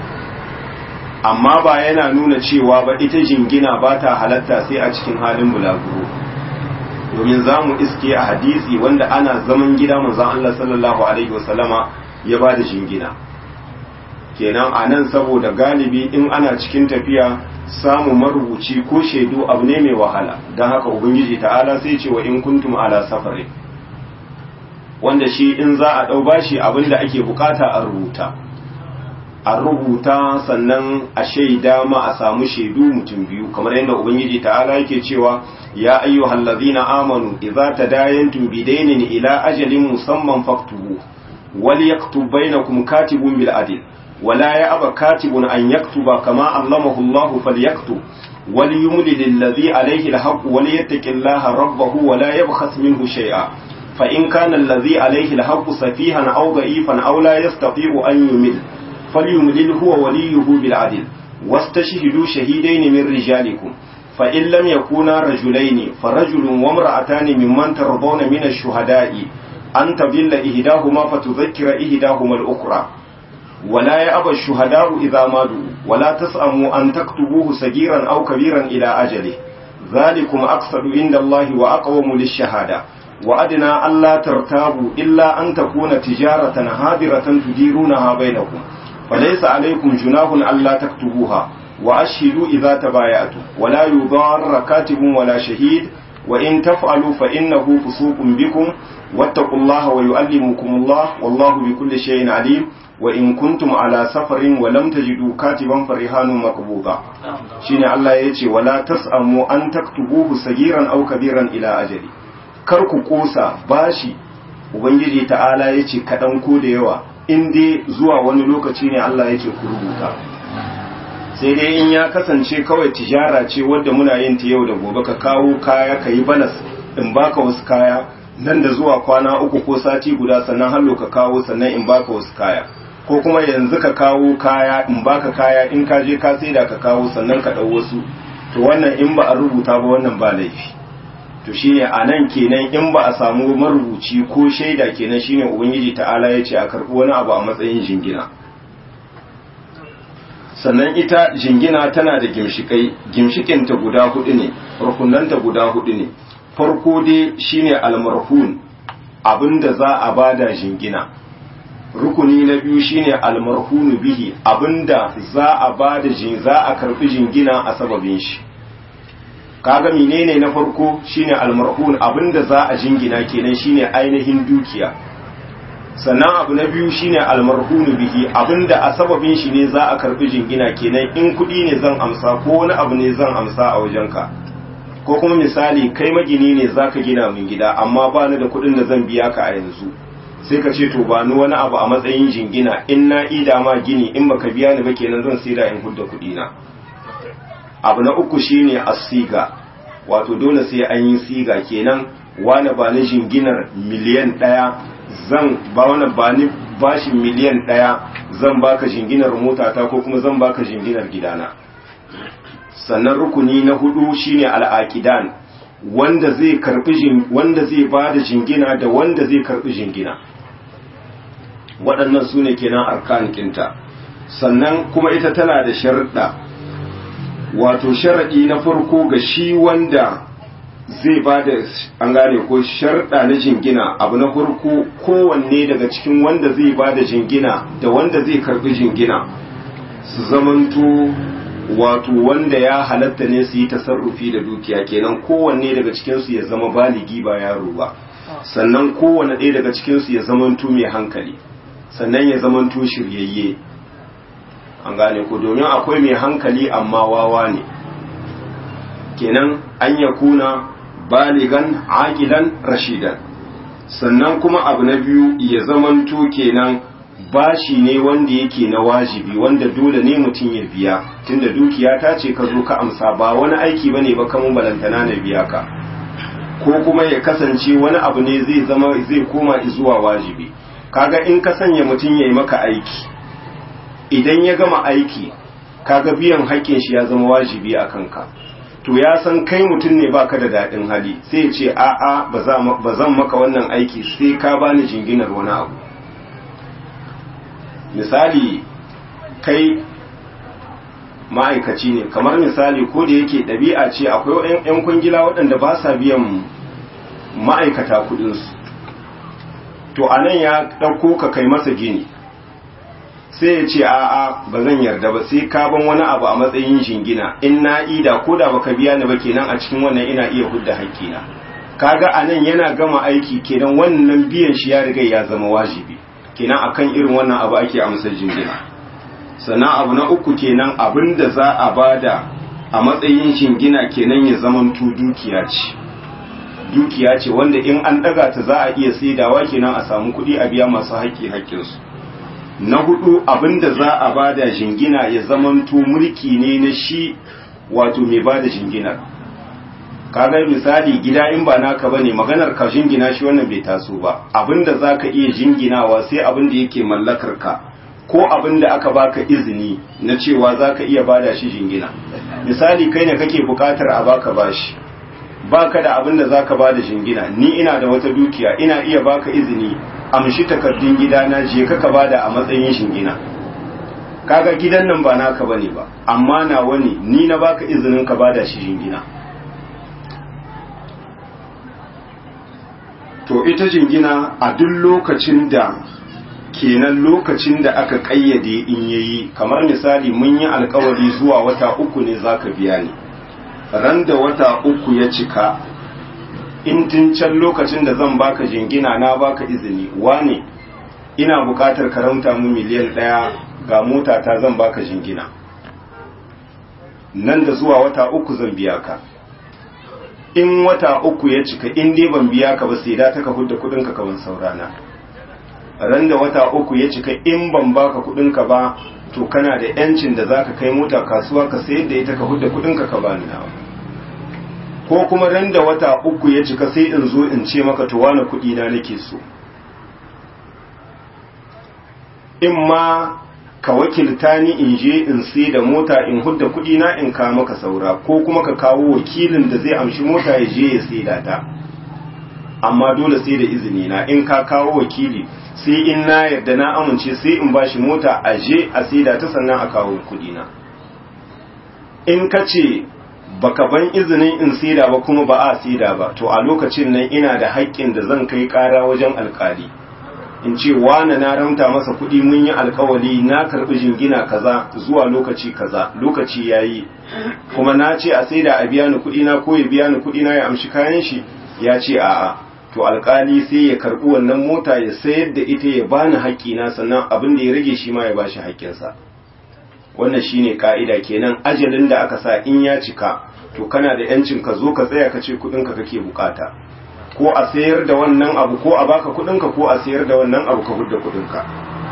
amma ba yana nuna cewa ba ita jingina ba ta halatta sai a cikin halin bulaguro domin za mu iske a hadisi wanda ana zaman gida manzon Allah sallallahu alaihi wasallama ya ba da jingina kenan a nan saboda galibi in ana cikin tafiya samu marubuci ko shaidu abu ne mai wahala don haka ubangiji ta'ala sai ce wa in kuntum ala safari wanda shi in za a ɗau bashi abin da ake bukata a rubuta a rubuta sannan a shaida ma a samu shaidu mutum biyu kamar yadda ubangiji ta'ala yake cewa ya ayyuhal ladzina amanu idza tadayantum bidainin ila ajalin musamman faktubu wal yaktub bainakum katibun bil adl ولا يأبى كاتب أن يكتب كما علمه الله فليكتب وليملل الذي عليه الحق وليتق الله ربه ولا يبخس منه شيئا فإن كان الذي عليه الحق سفيها أو ضعيفا أو لا يستطيع أن يمل فليملل هو وليه بالعدل واستشهدوا شهيدين من رجالكم فإن لم يكونا رجلين فرجل وامرأتان ممن ترضون من الشهداء أن تضل إهداهما فتذكر إهداهما الأخرى ولا يأبى الشهداء إذا ماتوا ولا تسأموا أن تكتبوه صغيرا أو كبيرا إلى أجله ذلكم أقصد عند الله وأقوم للشهادة وأدنى ألا ترتابوا إلا أن تكون تجارة هادرة تديرونها بينكم فليس عليكم جناح ألا تكتبوها وأشهدوا إذا تبايعتم ولا يضار كاتب ولا شهيد وإن تفعلوا فإنه فسوق بكم واتقوا الله ويؤلمكم الله والله بكل شيء عليم وإن كنتم على سفر ولم تجدوا كاتبا فرهان مقبوضا شيني الله يجي ولا تسأموا أن تكتبوه صغيرا أو كبيرا إلى أجل karku kosa bashi ubangiji ta'ala ya ce kaɗan ko da yawa in dai zuwa wani lokaci ne Allah ya ce ku rubuta sai dai in ya kasance kawai tijara ce wadda muna yin ta yau da gobe ka kawo kaya ka yi balas in baka wasu kaya nan da zuwa kwana uku ko sati guda sannan hallo ka kawo sannan in baka wasu kaya ko kuma yanzu ka kawo kaya in baka kaya in ka je ka saida ka kawo sannan ka ɗau wasu to wannan in ba a rubuta ba wannan ba laifi to shine a nan kenan in ba a samu marubuci ko shaida kenan shine ubangiji ta'ala ya ce a karɓi wani abu a matsayin jingina sannan ita jingina tana da gimshikai gimshikinta guda hudu ne rukunanta guda hudu ne farko dai shine almarhun abinda za a bada jingina rukuni na biyu shine almarhunu bihi abinda za a bada jin za a karbi jingina a sababin shi kaga menene na farko shine almarhun abinda za a jingina kenan shine ainihin dukiya sannan abu na biyu shine almarhunu bihi abinda a sababin shi ne za a karbi jingina kenan in kudi ne zan amsa ko wani abu ne zan amsa a wajenka ko kuma misali kai magini ne zaka gina min gida amma ba ni da kudin da zan biya ka a yanzu sai ka ce to ba ni wani abu a matsayin jingina in na ida ma gini in baka biya ni ba kenan zan saida in hudda kudi na abu na uku shine asiga wato dole sai an yi siga kenan wani ba ni jinginar miliyan ɗaya zan ba wani ba ni bashin miliyan ɗaya zan baka jinginar motata ko kuma zan baka jinginar gidana sannan rukuni na hudu shine al'aqidan wanda zai karbi wanda zai bada jingina da wanda zai karbi jingina waɗannan sune kenan arkan kinta sannan kuma ita tana da sharuɗa wato sharaɗi na farko ga shi wanda zai ba da an gane ko sharɗa na jingina abu na farko kowanne daga cikin wanda zai ba da jingina da wanda zai karɓi jingina su zamanto wato wanda ya halatta ne su yi tasarrufi da dukiya kenan kowanne daga cikinsu ya zama baligi ba yaro ba sannan kowanne ɗaya daga cikinsu ya zamanto mai hankali sannan ya zamanto shiryayye an gane ko domin akwai mai hankali amma wawa ne kenan an ya kuna baligan aqilan rashidan sannan kuma abu na biyu ya zamanto kenan bashi ne wanda yake na wajibi wanda dole ne mutum ya biya tunda dukiya ta ce ka zo ka amsa ba wani aiki bane ba kamun balantana na biya ka ko kuma ya kasance wani abu ne zai zama zai koma zuwa wajibi kaga in ka sanya mutum ya yi maka aiki idan ya gama aiki kaga biyan haƙƙin shi ya zama wajibi a kanka to ya san kai mutum ne baka da daɗin hali sai ya ce a'a ba zan maka wannan aiki sai ka bani jinginar wani abu misali kai ma'aikaci ne kamar misali ko da yake ɗabi'a ce akwai 'yan kwangila waɗanda ba sa biyan ma'aikata kuɗinsu to a nan ya ɗauko ka kai masa gini sai ya ce a'a ba zan yarda ba sai ka ban wani abu a matsayin jingina in na ida ko da baka biya ni ba kenan a cikin wannan ina iya hudda hakkina kaga a nan yana gama aiki kenan wannan biyan shi ya riga ya zama wajibi kenan akan irin wannan abu ake amsar jingina sannan abu na uku kenan abin da za a bada a matsayin jingina kenan ya zamanto dukiya ce dukiya ce wanda in an daga ta za a iya saidawa kenan a samu kuɗi a biya masu haƙƙi haƙƙinsu na hudu abin da za a bada jingina ya zamanto mulki ne na shi wato mai bada jinginar kaga misali gida in ba naka bane maganar ka jingina shi wannan bai taso ba abinda zaka iya jinginawa sai abin da yake mallakar ka ko abin da aka baka izini na cewa zaka iya bada shi jingina misali kai ne kake bukatar a baka bashi baka da abin da zaka bada jingina ni ina da wata dukiya ina iya baka izini amshi takardun gidana je ka ka bada a matsayin jingina kaga gidan nan ba naka bane ba amma na wani ni na baka izinin ka bada shi jingina to ita jingina a duk lokacin da kenan lokacin da aka kayyade in yayi kamar misali mun yi alkawari zuwa wata uku ne zaka biya ni ran da wata uku ya cika in tun can lokacin da zan baka jingina na baka izini wane ina bukatar karanta mu miliyan ɗaya ga mota ta zan baka jingina nan da zuwa wata uku zan biya ka in wata uku ya cika in dai ban biya ka ba sai da ta ka hudda kudin ka kaman saurana ran da wata uku ya cika in ban baka kudin ka ba to kana da yancin da zaka kai mota kasuwa ka sayar da ita ka hudda kudin ka ka bani nawa ko kuma ran da wata uku ya cika sai in zo in ce maka to wani kudi na nake so in ma ka wakilta ni in je in sai da mota in hudda kudi na in ka maka saura ko kuma ka kawo wakilin da zai amshi mota ya je ya sai da ta amma dole sai da izini na in ka kawo wakili sai in na yarda na amince sai in bashi mota a je a sai da ta sannan a kawo kudi na in ka ce baka ban izinin in saida ba kuma ba a saida ba to a lokacin nan ina da haƙƙin da zan kai ƙara wajen alƙali in ce wane na ramta masa kuɗi mun yi alkawali na karɓi jingina kaza zuwa lokaci kaza lokaci ya yi kuma na ce a sai da a biya ni kuɗi na ko ya biya ni kuɗi na ya amshi kayan shi ya ce a'a to alkali sai ya karɓi wannan mota ya sayar da ita ya bani haƙƙina sannan abin da ya rage shi ma ya bashi haƙƙinsa wannan shine ka'ida kenan ajalin da aka sa in ya cika to kana da yancin ka zo ka tsaya ka ce kuɗinka kake bukata ko a sayar da wannan abu ko a baka kudinka ko a sayar da wannan abu ka hudda kudinka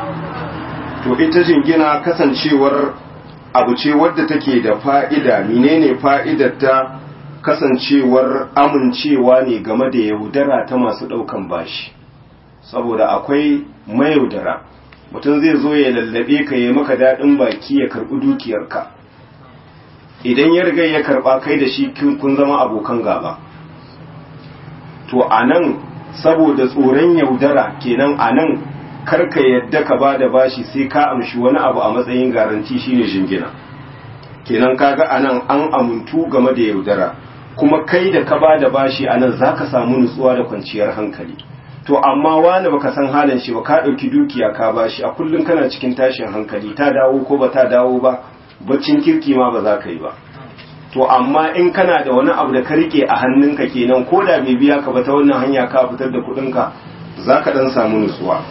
to ita jingina kasancewar abu ce wadda take da fa'ida menene fa'idar ta kasancewar amincewa ne game da yaudara ta masu daukan bashi saboda akwai mayaudara mutum zai zo ya lallabe ka yi maka daɗin baki ya karɓi dukiyarka idan ya riga ya karɓa kai da shi kun zama abokan gaba to a nan saboda tsoron yaudara kenan a nan karka yadda ka ba da bashi sai ka amshi wani abu a matsayin garanti shine jingina kenan kaga a nan an amintu game da yaudara kuma kai da ka ba da bashi a nan za ka samu nutsuwa da kwanciyar hankali to amma wani baka san halin shi ba ka ɗauki dukiya ka bashi a kullum kana cikin tashin hankali ta dawo ko ba ta dawo ba baccin kirki ma ba za ka yi ba to amma in kana da wani abu da ka rike a hannunka kenan ko da bai biya ka ba ta wannan hanya ka fitar da kudinka za ka dan samu nutsuwa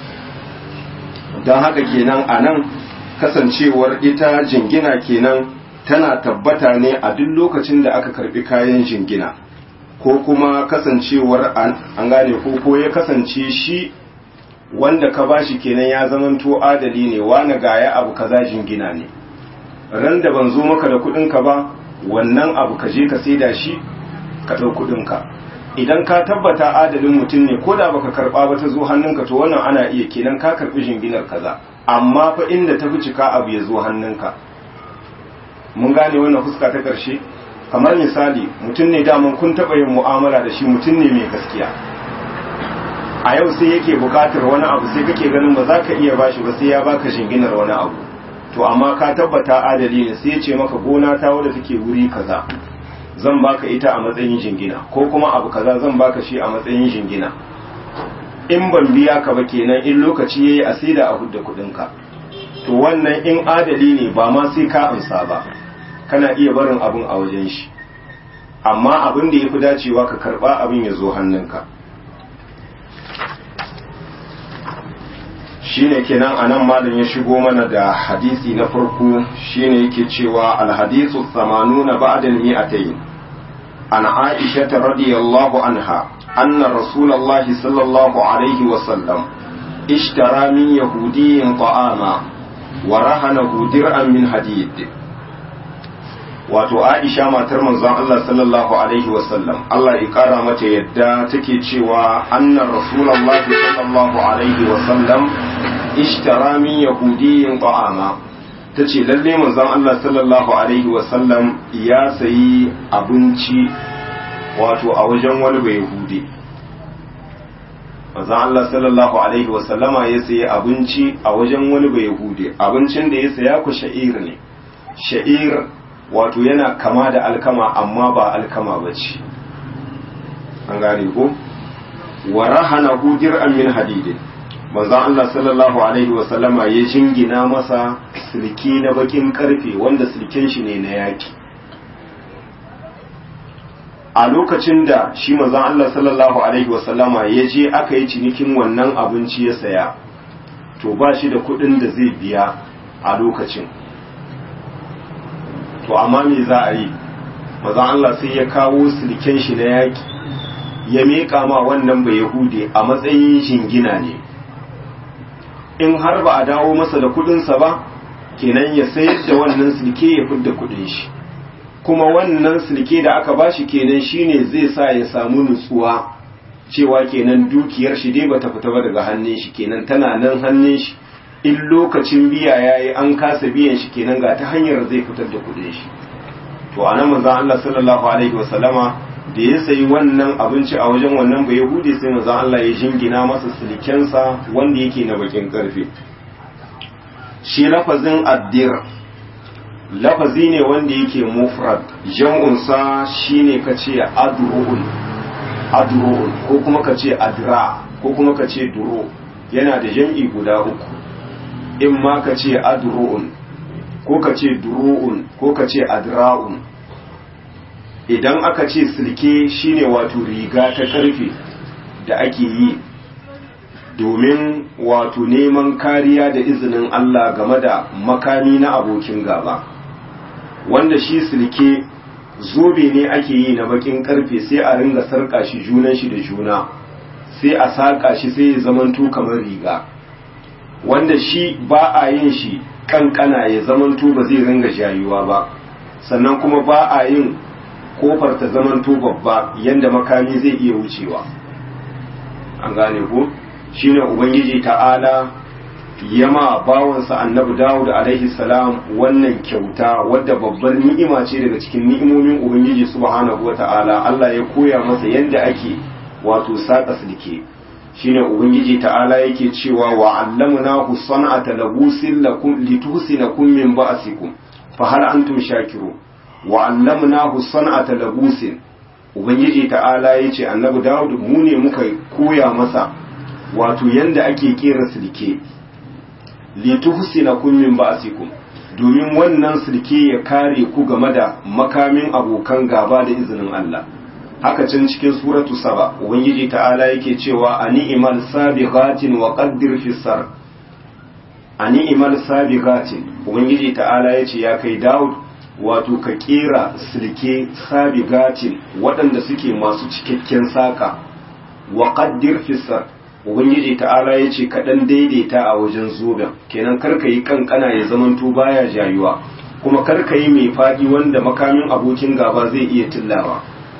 don haka kenan a nan kasancewar ita jingina kenan tana tabbata ne a duk lokacin da aka karbi kayan jingina ko kuma kasancewar an gane ko ko ya kasance shi wanda ka bashi kenan ya zamanto adali ne wani gaya abu kaza jingina ne ran da ban zo maka da kudinka ba wannan abu ka je ka saida shi ka ɗau kuɗinka idan ka tabbata adalin mutum ne ko da baka karɓa ba ta zo hannunka to wannan ana iya kenan ka karɓi jinginar kaza amma fa inda ta fi cika abu ya zo hannunka mun gane wannan fuska ta ƙarshe kamar misali mutum ne daman kun taɓa yin mu'amala da shi mutum ne mai gaskiya a yau sai yake buƙatar wani abu sai kake ganin ba za ka iya bashi ba sai ya baka shinginar wani abu to amma ka tabbata adali ne sai ya ce maka gona ta wadda take wuri kaza zan baka ita a matsayin jingina ko kuma abu kaza zan baka shi a matsayin jingina in ban biya ka ba kenan in lokaci yayi a sai da a hudda kuɗinka to wannan in adali ne ba ma sai ka amsa ba kana iya barin abin a wajen shi amma abin da ya fi dacewa ka karba abin ya zo hannunka shine kenan anan malam ya shigo mana da hadisi na farko shine yake cewa alhadisu samanuna ba'da al-mi'atayn an aisha radiyallahu anha anna rasulullahi sallallahu alaihi wa sallam ishtara min yahudiyyin ta'ama wa rahanahu dir'an min hadid wato Aisha matar manzon Allah sallallahu alaihi wasallam Allah ya kara mata yadda take cewa annar rasulullahi sallallahu alaihi wasallam ishtara min yahudiyyin ta'ama tace lalle manzon Allah sallallahu alaihi wasallam ya sayi abinci wato a wajen wani bai yahudi manzon Allah sallallahu alaihi wasallama ya sayi abinci a wajen wani bai yahudi abincin da ya saya ku sha'ir ne sha'ir wato yana kama da alkama amma ba alkama ba ce an gane ko wa rahana dir'an min hadidin manzon Allah sallallahu alaihi wa sallama ya jingina masa silki na bakin karfe wanda silken shi ne na yaki a lokacin da shi manzon Allah sallallahu alaihi wa sallama ya je aka yi cinikin wannan abinci ya saya to ba shi da kuɗin da zai biya a lokacin to amma me za a yi maza Allah sai ya kawo silken shi na yaki ya miƙa ma wannan bai yahudi a matsayin shingina ne in har ba a dawo masa da kudinsa ba kenan ya sayar da wannan silke ya fidda kudin shi kuma wannan silke da aka bashi kenan shine zai sa ya samu nutsuwa cewa kenan dukiyar shi dai bata fita ba daga hannun shi kenan tana nan hannun shi in lokacin biya yayi an kasa biyan shi kenan ga ta hanyar zai fitar da kudin shi to anan manzo Allah sallallahu alaihi wasallama da ya sayi wannan abinci a wajen wannan bai yahudi sai manzo Allah ya jingina masa silkensa wanda yake na bakin karfe shi lafazin addir lafazi ne wanda yake mufrad jam'un sa shine kace adru'un adru'un ko kuma kace adra ko kuma kace duro yana da jam'i guda uku in ma ka ce adru'un ko ka ce duru'un ko ka ce adra'un idan aka ce silke shine wato riga ta karfe da ake yi domin wato neman kariya da izinin Allah game da makami na abokin gaba wanda shi silke zobe ne ake yi na bakin karfe sai a ringa sarka shi junan shi da juna sai a saka shi sai ya zamanto kamar riga wanda shi ba a yin shi kankana ya zamanto ba zai ringa jayuwa ba sannan kuma ba a yin kofar ta zamanto babba yanda makami zai iya wucewa an gane ko shine ubangiji ta'ala yama bawansa annabi dawud alaihi salam wannan kyauta wadda babbar ni'ima ce daga cikin ni'imomin ubangiji subhanahu wata'ala Allah ya koya masa yadda ake wato saka silke shine ubangiji ta'ala yake cewa wa allamnahu san'ata labusin lakum lituhsinakum min ba'sikum fa hal antum shakiru wa allamnahu san'ata labusin ubangiji ta'ala yace annabi dawud mu ne muka koya masa wato yanda ake kera silke lituhsinakum min ba'sikum domin wannan silke ya kare ku game da makamin abokan gaba da izinin Allah haka can cikin suratu saba ubangiji ta'ala yake cewa ani imal sabiqatin wa qaddir fi sar ani imal sabiqatin ubangiji ta'ala yace ya kai Dawud wato ka kera silke sabiqatin waɗanda suke masu cikakken saka wa qaddir fi sar ubangiji ta'ala yace ka dan daidaita a wajen zoben kenan karka yi kankana ya zamanto baya jayuwa kuma karka yi mai fadi wanda makamin abokin gaba zai iya tillawa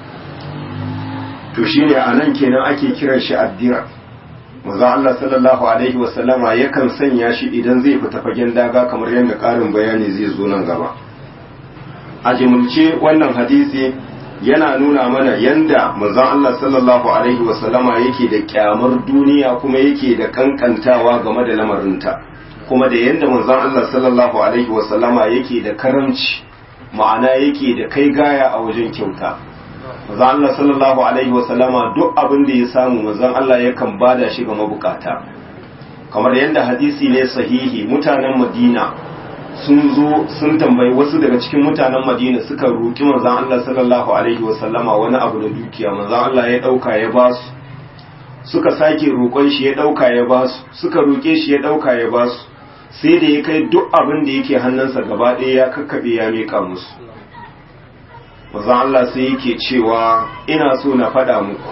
to shine a nan kenan ake kiran shi addira manzo Allah sallallahu alaihi wasallama yakan sanya shi idan zai fita fagen daga kamar yadda ƙarin bayani zai zo nan gaba a jimulce wannan hadisi yana nuna mana yanda manzon Allah sallallahu alaihi wasallama yake da kyamar duniya kuma yake da kankantawa game da lamarinta kuma da yanda manzon Allah sallallahu alaihi wasallama yake da karamci ma'ana yake da kai gaya a wajen kyauta manzon Allah sallallahu alaihi wasallama duk abin da ya samu manzon Allah yakan bada shi ga mabukata kamar yanda hadisi ne sahihi mutanen Madina sun zo sun tambayi wasu daga cikin mutanen Madina suka roki manzon Allah sallallahu alaihi wasallama wani abu da dukiya manzon Allah ya dauka ya ba su suka sake roƙon shi ya dauka ya ba su suka roke shi ya dauka ya ba su sai da ya kai duk abin da yake hannunsa gaba ɗaya ya kakkaɓe ya mika musu manzon Allah sai yake cewa ina so na faɗa muku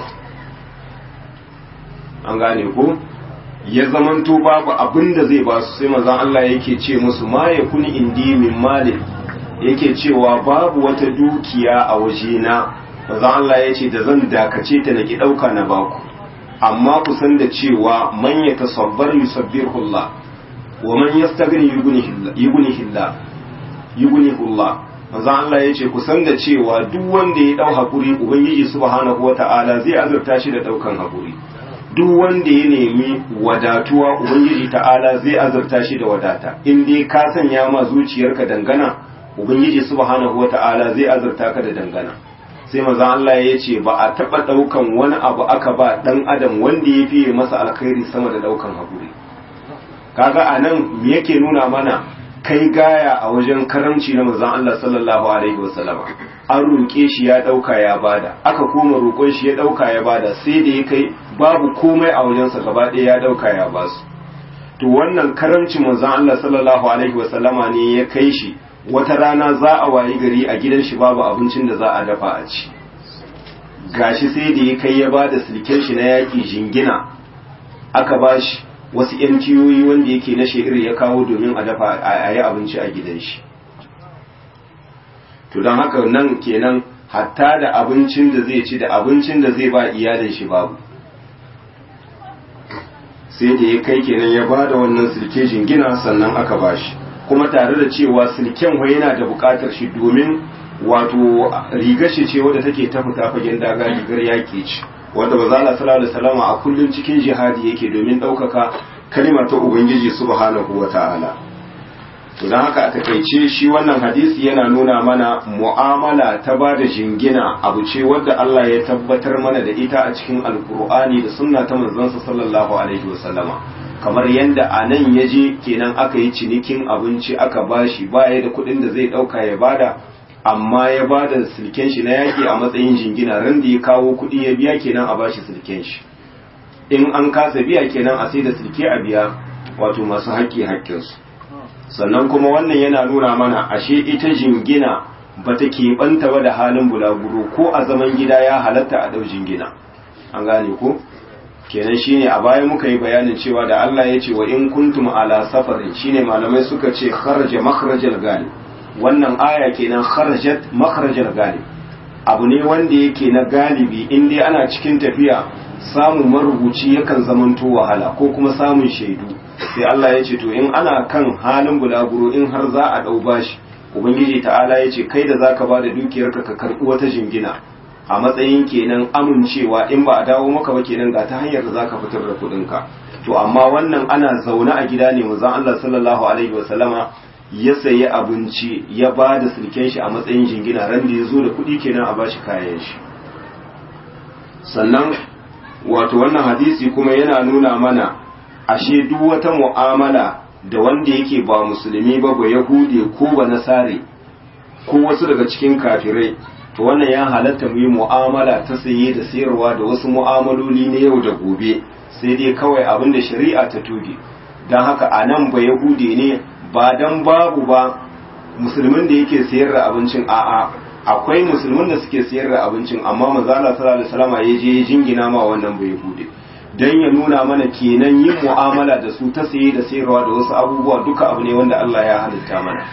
an gane ko ya zamanto babu abin da zai ba su sai manzon Allah yake ce musu ma ya kuni indi min malin yake cewa babu wata dukiya a wajena manzon Allah ya ce da zan dakace ta naki ɗauka na baku amma ku san da cewa man ya tasabbar yusabbihullah wa man yastaghni yughnihillah yughnihullah manzon Allah ya ce ku san da cewa duk wanda ya dau hakuri ubangiji subhanahu wata'ala zai azurta shi da daukan hakuri duk wanda ya nemi wadatuwa ubangiji ta'ala zai azurta shi da wadata in dai ka sanya ma zuciyarka dangana ubangiji subhanahu wata'ala zai azurta ka da dangana sai manzon Allah ya ce ba a taba daukan wani abu aka ba dan adam wanda ya fiye masa alkhairi sama da daukan hakuri kaga anan me yake nuna mana kai gaya a wajen karamci na manzon Allah sallallahu alaihi wasallam an roƙe shi ya ɗauka ya bada aka koma roƙon shi ya ɗauka ya bada sai da ya kai babu komai a wajensa gaba ɗaya ya ɗauka ya basu to wannan karamci manzon Allah sallallahu alaihi wasallama ne ya kai shi wata rana za a wayi gari a gidan shi babu abincin da za a dafa a ci gashi sai da ya kai ya bada silken shi na yaƙi jingina aka bashi wasu ‘yan ciyoyi wanda yake na shehir ya kawo domin a dafa a yi abinci a gidan shi to don haka nan kenan hatta da abincin da zai ci da abincin da zai ba iyalin shi babu sai da ya kai kenan ya ba da wannan silke jingina sannan aka ba shi kuma tare da cewa silken wa yana da bukatar shi domin wato rigar shi ce wadda take ta fita fagen daga rigar yaƙi ce wanda ba za sallallahu alaihi wasallam a kullun cikin jihadi yake domin ɗaukaka kalmar ta ubangiji subhanahu wata'ala to dan haka a takaice shi wannan hadisi yana nuna mana mu'amala ta ba da jingina abu ce wadda Allah ya tabbatar mana da ita a cikin alkur'ani da sunna ta manzon sallallahu alaihi wasallama kamar yadda a nan ya je kenan aka yi cinikin abinci aka bashi baya da kuɗin da zai ɗauka ya bada amma ya ba da silken shi na yaƙi a matsayin jingina ran da ya kawo kuɗi ya biya kenan a bashi silken shi in an kasa biya kenan a sai da silke a biya wato masu haƙƙi haƙƙinsu sannan kuma wannan yana nuna mana ashe ita jingina ba ta keɓanta ba da halin bulaguro ko a zaman gida ya halatta a ɗau jingina an gane ko kenan shine a baya muka yi bayanin cewa da Allah ya ce wa in kuntum ala safarin shine malamai suka ce kharaja makhrajal galib wannan aya kenan kharajat makharajal galib abu ne wanda yake na galibi in dai ana cikin tafiya samun marubuci yakan zamanto wahala ko kuma samun shaidu sai Allah ya ce to in ana kan halin bulaguro in har za a dau bashi ubangiji ta'ala ya ce kai da zaka ba da dukiyarka ka karbi wata jingina a matsayin kenan amincewa in ba a dawo maka ba kenan ga ta hanyar da zaka fitar da kuɗinka to amma wannan ana zaune a gida ne manzon Allah sallallahu alaihi wasallama ya sayi abinci ya ba da silken shi a matsayin jingina ran da ya zo da kuɗi kenan a bashi kayan shi sannan wato wannan hadisi kuma yana nuna mana ashe duk wata mu'amala da wanda yake ba musulmi ba ba yahude ko ba nasare ko wasu daga cikin kafirai to wannan ya halatta mu yi mu'amala ta saye da sayarwa da wasu mu'amaloli na yau da gobe sai dai kawai abin da shari'a ta tuge don haka a nan ba yahude ne ba dan babu ba musulmin da yake sayar da abincin a'a akwai musulmin da suke sayar da abincin amma manzala sallallahu alaihi wasallam ya je jingina ma wannan bai bude dan ya nuna mana kenan yin mu'amala da su ta saye da sayarwa da wasu abubuwa duka abu ne wanda Allah ya halitta mana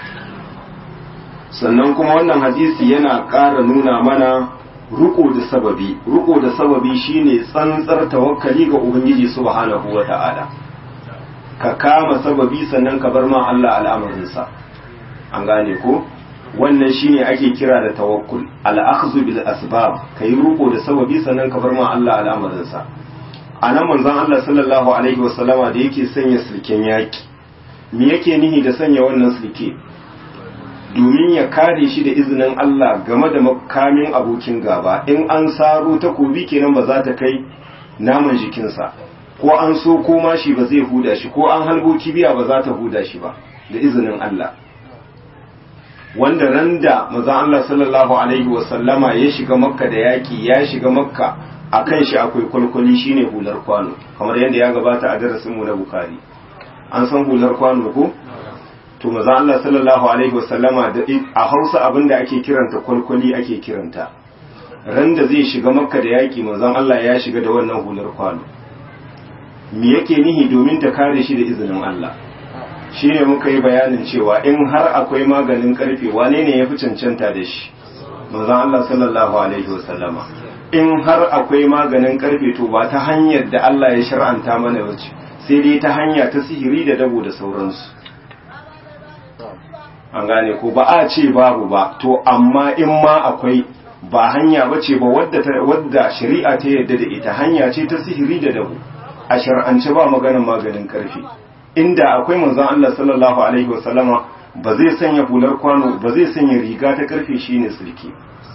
sannan kuma wannan hadisi yana ƙara nuna mana ruko da sababi ruko da sababi shine tsantsar tawakkali ga ubangiji subhanahu wata'ala ka kama sababi sannan ka bar ma Allah al'amarinsa an gane ko wannan shine ake kira da tawakkul al-akhdhu bil asbab kai ruko da sababi sannan ka bar ma Allah al'amarin sa anan manzon Allah sallallahu alaihi wasallama da yake sanya sulken yaki me yake nihi da sanya wannan sulke domin ya kare shi da izinin Allah game da makamin abokin gaba in an saro takobi kenan ba za ta kai naman jikinsa ko an so ko mashi ba zai huda shi ko an halbo kibiya ba za ta huda shi ba da izinin Allah wanda ran da maza Allah sallallahu alaihi wasallama ya shiga makka da yaki ya shiga makka a kan shi akwai kwalkwali shine hular kwano kamar yadda ya gabata a darasinmu na bukari an san hular kwano ko to maza Allah sallallahu alaihi wasallama da a hausa abinda ake kiranta kwalkwali ake kiranta ran da zai shiga makka da yaki manzon Allah ya shiga da wannan hular kwano me yake nihi domin ta kare shi da izinin Allah shi ne muka yi bayanin cewa in har akwai maganin karfe wane ne ya fi cancanta da shi manzon Allah sallallahu alaihi wasallama in har akwai maganin karfe to ba ta hanyar da Allah ya shar'anta mana wace sai dai ta hanya ta sihiri da dabo da sauransu an gane ko ba a ce babu ba to amma in ma akwai ba hanya bace ba wadda wadda shari'a ta yadda da ita hanya ce ta sihiri da dabo a shar'ance ba maganin maganin karfe inda akwai manzon Allah sallallahu alaihi wasallama ba zai sanya hular kwano ba zai sanya riga ta karfe shine sulki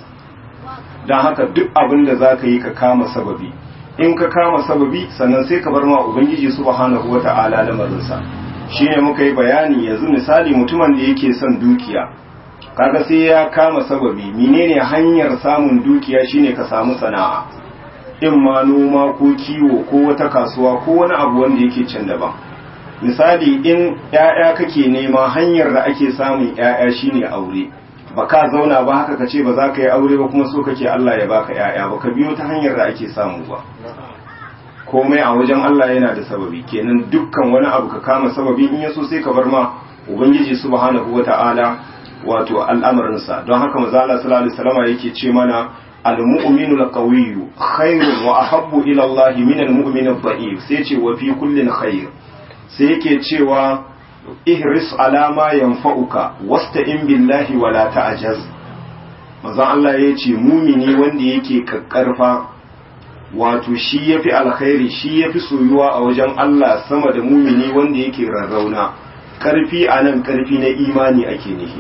dan haka duk abin da zaka yi ka kama sababi in ka kama sababi sannan sai ka bar ma ubangiji subhanahu wata'ala lamarin sa shine muka yi bayani yanzu misali mutumin da yake son dukiya kaga sai ya kama sababi menene hanyar samun dukiya shine ka samu sana'a in ma noma ko kiwo ko wata kasuwa ko wani abu wanda yake can daban misali in ‘ya'ya kake nema hanyar da ake samun ‘ya'ya shine aure ba ka zauna ba haka ka ce ba za ka yi aure ba kuma so kake Allah ya baka ‘ya'ya ba ka biyo ta hanyar da ake samu ba komai a wajen Allah yana da sababi kenan dukkan wani abu ka kama sababi in yaso sai ka bar ma ubangiji subhanahu wata'ala wato al'amarinsa don haka maza Allah sallallahu alaihi wasallam yake ce mana al-mu'minu al-qawiyyu khairun wa ahabbu ila Allah min al-mu'min al-dha'if sai ce wa fi kullin khair sai yake cewa ihris alama yanfa'uka wasta'in billahi wala ta'jaz manzon Allah ya ce mumini wanda yake kakkarfa wato shi yafi alkhairi shi yafi soyuwa a wajen Allah sama da mumini wanda yake rarrauna karfi anan karfi na imani ake nihi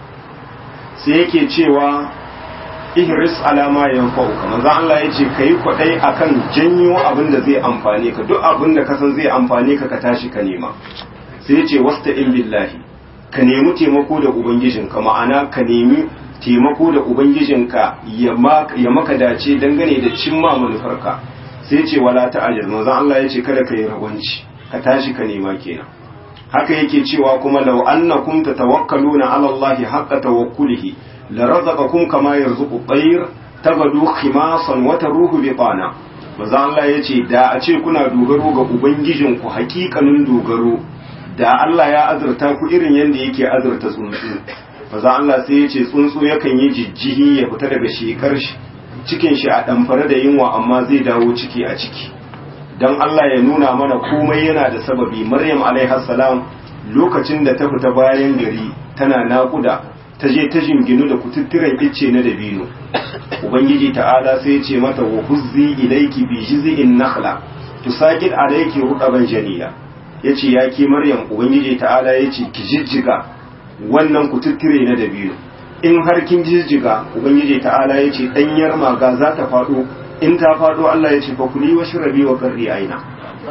sai yake cewa ihris alama yanfa'uka manzon Allah ya ce kai kwadai akan janyo abin da zai amfane ka duk abin da ka san zai amfane ka ka tashi ka nema sai ya ce wasta'in billahi ka nemi taimako da ubangijinka ma'ana ka nemi taimako da ubangijinka ya maka dace dangane da cimma manufarka sai ya ce wala ta'ajjal manzon Allah ya ce kada ka yi rawanci ka tashi ka nema kenan haka yake cewa kuma law annakum tatawakkaluna ala Allah haqqa tawakkulihi la razaqakum kama yarzuqu at-tayr tabadu khimasan wa taruhu bitana manzo Allah yace da a ce kuna dogaro ga ubangijinku hakikanin dogaro da Allah ya azurta ku irin yanda yake azurta tsuntsu manzo Allah sai yace tsuntsu yakan yi jijjihi ya fita daga shekar shi cikin shi a damfare da yunwa amma zai dawo ciki a ciki dan Allah ya nuna mana komai yana da sababi Maryam alaiha salam lokacin da ta fita bayan gari tana naƙuda ta je ta jinginu da kututturen icce na dabino ubangiji ta'ala sai ce mata wa huzzi ilayki bi jiz'in nakhla tusaqit alayki ruqaban janiyya yace ya ke maryam ubangiji ta'ala yace ki jijjiga wannan kututture na dabino in har kin jijjiga ubangiji ta'ala yace danyar maga za ta fado in ta fado Allah yace fa kuli wa shrabi wa qarri aina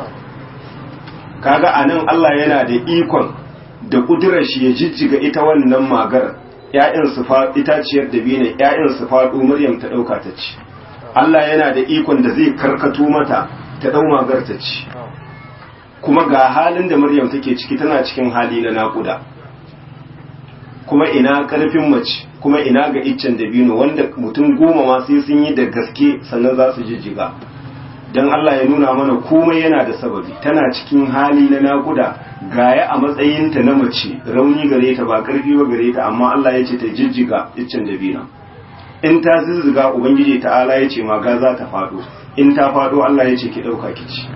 kaga anan Allah yana da ikon da kudurar shi ya jijjiga ita wannan magar ‘ya'yan su itaciyar da biyu ne ‘ya'yan su faɗo Maryam ta ɗauka ta ci Allah yana da ikon da zai karkato mata ta ɗau magar ta ci kuma ga halin da Maryam take ciki tana cikin hali na naƙuda kuma ina ƙarfin mace kuma ina ga iccen dabino wanda mutum goma ma sai sun yi da gaske sannan za su jijjiga don Allah ya nuna mana komai yana da sababi tana cikin hali na naƙuda gaya a matsayinta na mace rauni gare ta ba ƙarfi ba gare ta amma Allah ya ce ta jijjiga iccen dabino in ta zizziga ubangiji ta'ala ya ce maga za ta faɗo in ta faɗo Allah ya ce ki ɗauka ki ci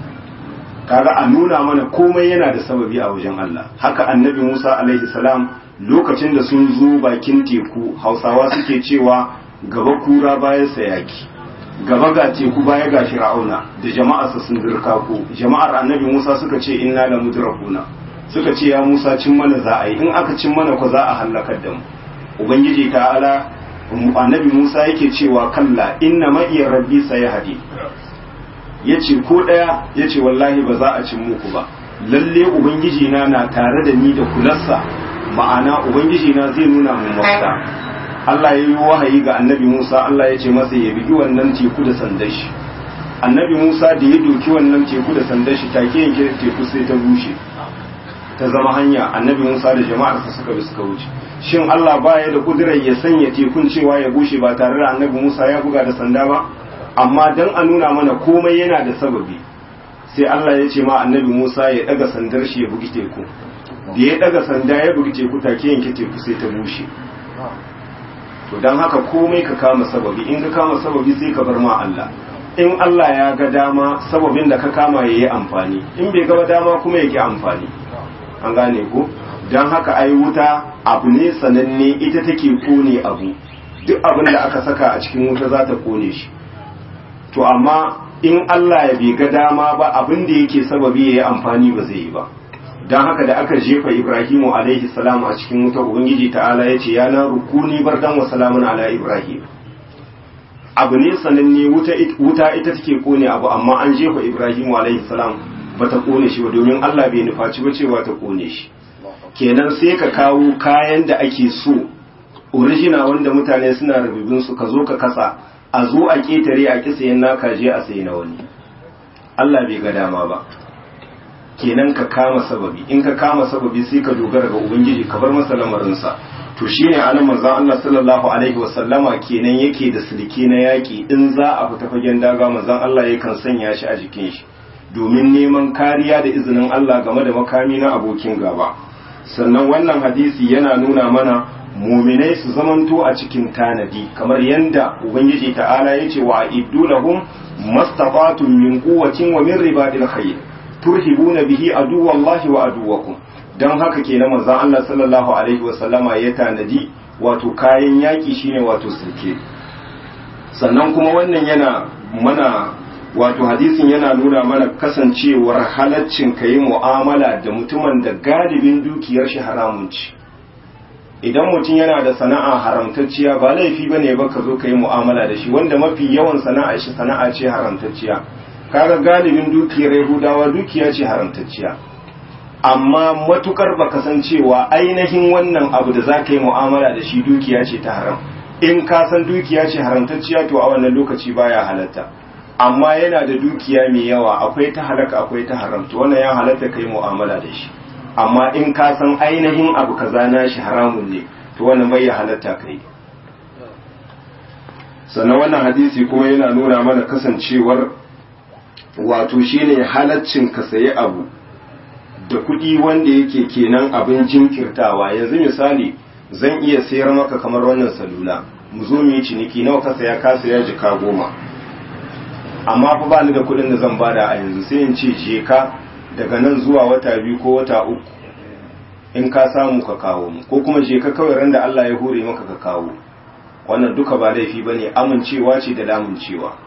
kaga a nuna mana komai yana da sababi a wajen Allah haka annabi Musa alaihi salam lokacin da sun zo bakin teku hausawa suke cewa gaba kura bayan sayaki gaba ga teku baya ga fir'auna da jama'arsa sun dirka ko jama'ar annabi musa suka ce inna la mudrakuna suka ce ya musa cin mana za a yi in aka cin mana ko za a halakar da mu ubangiji ta'ala annabi musa yake cewa kalla inna ma iya rabbi sayahdi yace ko daya yace wallahi ba za a cin muku ba lalle ubangiji na na tare da ni da kularsa ma'ana ubangiji na zai nuna mu mafita Allah ya yi wahayi ga annabi Musa Allah ya ce masa ya bigi wannan teku da sandar shi annabi Musa da ya doki wannan teku da sandar shi take yanke teku sai ta bushe ta zama hanya annabi Musa da jama'arsa suka bi suka wuce shin Allah baya da kudirar ya sanya tekun cewa ya bushe ba tare da annabi Musa ya buga da sanda ba amma dan a nuna mana komai yana da sababi sai Allah ya ce ma annabi Musa ya daga sandar shi ya bugi teku da ya daga sanda ya bugi teku take yanke teku sai ta bushe to don haka komai ka kama sababi in ka kama sababi sai ka bar ma Allah in Allah ya ga dama sababin da ka kama ya yi amfani in bai gaba dama kuma ya ki amfani an gane ko don haka ai wuta abu ne sananne ita take kone abu duk abin da aka saka a cikin wuta za ta kone shi to amma in Allah ya bai ga dama ba abin da yake sababi ya yi amfani ba zai yi ba don haka da aka jefa ibrahimu alaihi salam a cikin wuta ubangiji ta'ala ya ce ya na rukuni bardan wa salamun ala ibrahim abu ne sananne wuta ita take kone abu amma an jefa ibrahimu alaihi salam ba ta kone shi ba domin allah bai nufaci ba cewa ta kone shi kenan sai ka kawo kayan da ake so orijina wanda mutane suna rububin su ka zo ka kasa a zo a ketare a kisayen naka je a sayi na wani allah bai ga dama ba kenan ka kama sababi in ka kama sababi sai ka dogara ga ubangiji ka bar masa lamarinsa to shine anan manzon Allah sallallahu alaihi wasallama kenan yake da silke na yaki in za a fita fagen daga manzon Allah yakan sanya shi a jikin shi domin neman kariya da izinin Allah game da makami na abokin gaba sannan wannan hadisi yana nuna mana muminai su zamanto a cikin tanadi kamar yanda ubangiji ta'ala yace wa iddu lahum mastata'tum min quwwatin wa min ribadil khayr turhibuna bihi aduwallahi wa aduwakum dan haka kenan manzon Allah sallallahu alaihi wa sallama ya tanadi wato kayan yaki shine wato sirke sannan kuma wannan yana mana wato hadisin yana nuna mana kasancewar halaccin kayi mu'amala da mutumin da galibin dukiyar shi haramun ci idan mutum yana da sana'a haramtacciya ba laifi bane ba ka zo ka yi mu'amala da shi wanda mafi yawan sana'a shi sana'a ce haramtacciya kaga galibin dukiyar yahudawa dukiya ce haramtacciya amma matukar baka san cewa ainihin wannan abu da zaka yi mu'amala da shi dukiya ce ta haram in ka san dukiya ce haramtacciya to a wannan lokaci baya halatta amma yana da dukiya mai yawa akwai ta halaka akwai ta haram to wannan ya halatta kai mu'amala da shi amma in ka san ainihin abu kaza na shi haramun ne to wannan bai halatta kai sannan wannan hadisi kuma yana nuna mana kasancewar wato shine halaccin ka sayi abu da kuɗi wanda yake kenan abin jinkirtawa yanzu misali zan iya sayar maka kamar wannan salula mu zo mu yi ciniki nawa ka saya ka saya jika goma amma fa ba ni da kuɗin da zan bada a yanzu sai in ce je ka daga nan zuwa wata biyu ko wata uku in ka samu ka kawo mu ko kuma je ka kawai ran da Allah ya hore maka ka kawo wannan duka ba laifi bane amincewa ce da lamuncewa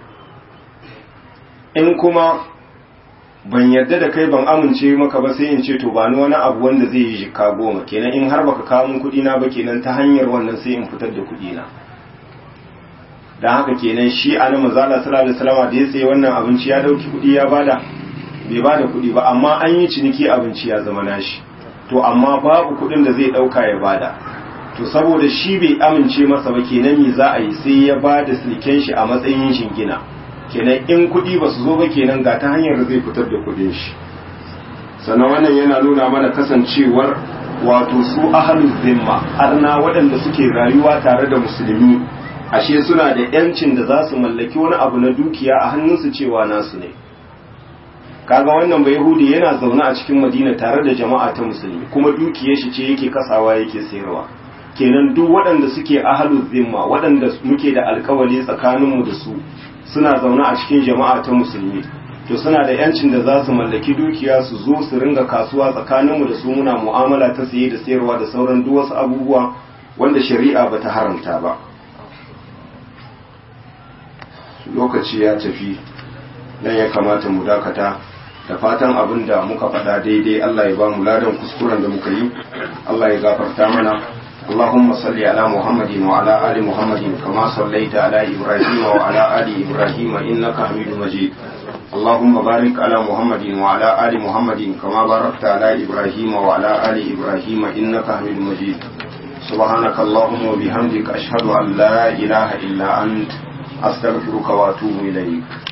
in kuma ban yarda da kai ban amince maka ba sai in ce to ba ni wani abu wanda zai yi jikka goma kenan in har baka kawo min kuɗi na ba kenan ta hanyar wannan sai in fitar da kuɗi na dan haka kenan shi a nan manzala sallallahu alaihi wasallam da ya tsaye wannan abinci ya dauki kuɗi ya bada bai bada kuɗi ba amma an yi ciniki abinci ya zama nashi to amma babu kuɗin da zai ɗauka ya bada to saboda shi bai amince masa ba kenan me za a yi sai ya bada silken shi a matsayin shingina kenan in kuɗi ba su zo ba kenan ga ta hanyar da zai fitar da kuɗin shi sannan wannan yana nuna mana kasancewar wato su ahalul zimma arna waɗanda suke rayuwa tare da musulmi ashe suna da yancin da za su mallaki wani abu na dukiya a hannunsu cewa nasu ne kaga wannan bai yahudi yana zaune a cikin madina tare da jama'a ta musulmi kuma dukiyar shi ce yake kasawa yake sayarwa kenan duk waɗanda suke ahalul zimma waɗanda muke da alkawali tsakaninmu da su suna zaune a cikin jama'a ta musulmi to suna da yancin da za su mallaki dukiya su zo su ringa kasuwa tsakaninmu da su muna mu'amala ta saye da sayarwa da sauran duk wasu abubuwa wanda shari'a ba ta haramta ba lokaci ya tafi nan ya kamata mu dakata da fatan abin da muka faɗa daidai Allah ya ba mu ladan kuskuren da muka yi Allah ya gafarta mana اللهم صل على محمد وعلى آل محمد كما صليت على إبراهيم وعلى آل إبراهيم إنك حميد مجيد اللهم بارك على محمد وعلى آل محمد كما باركت على إبراهيم وعلى آل إبراهيم إنك حميد مجيد سبحانك اللهم وبحمدك أشهد أن لا إله إلا أنت أستغفرك وأتوب إليك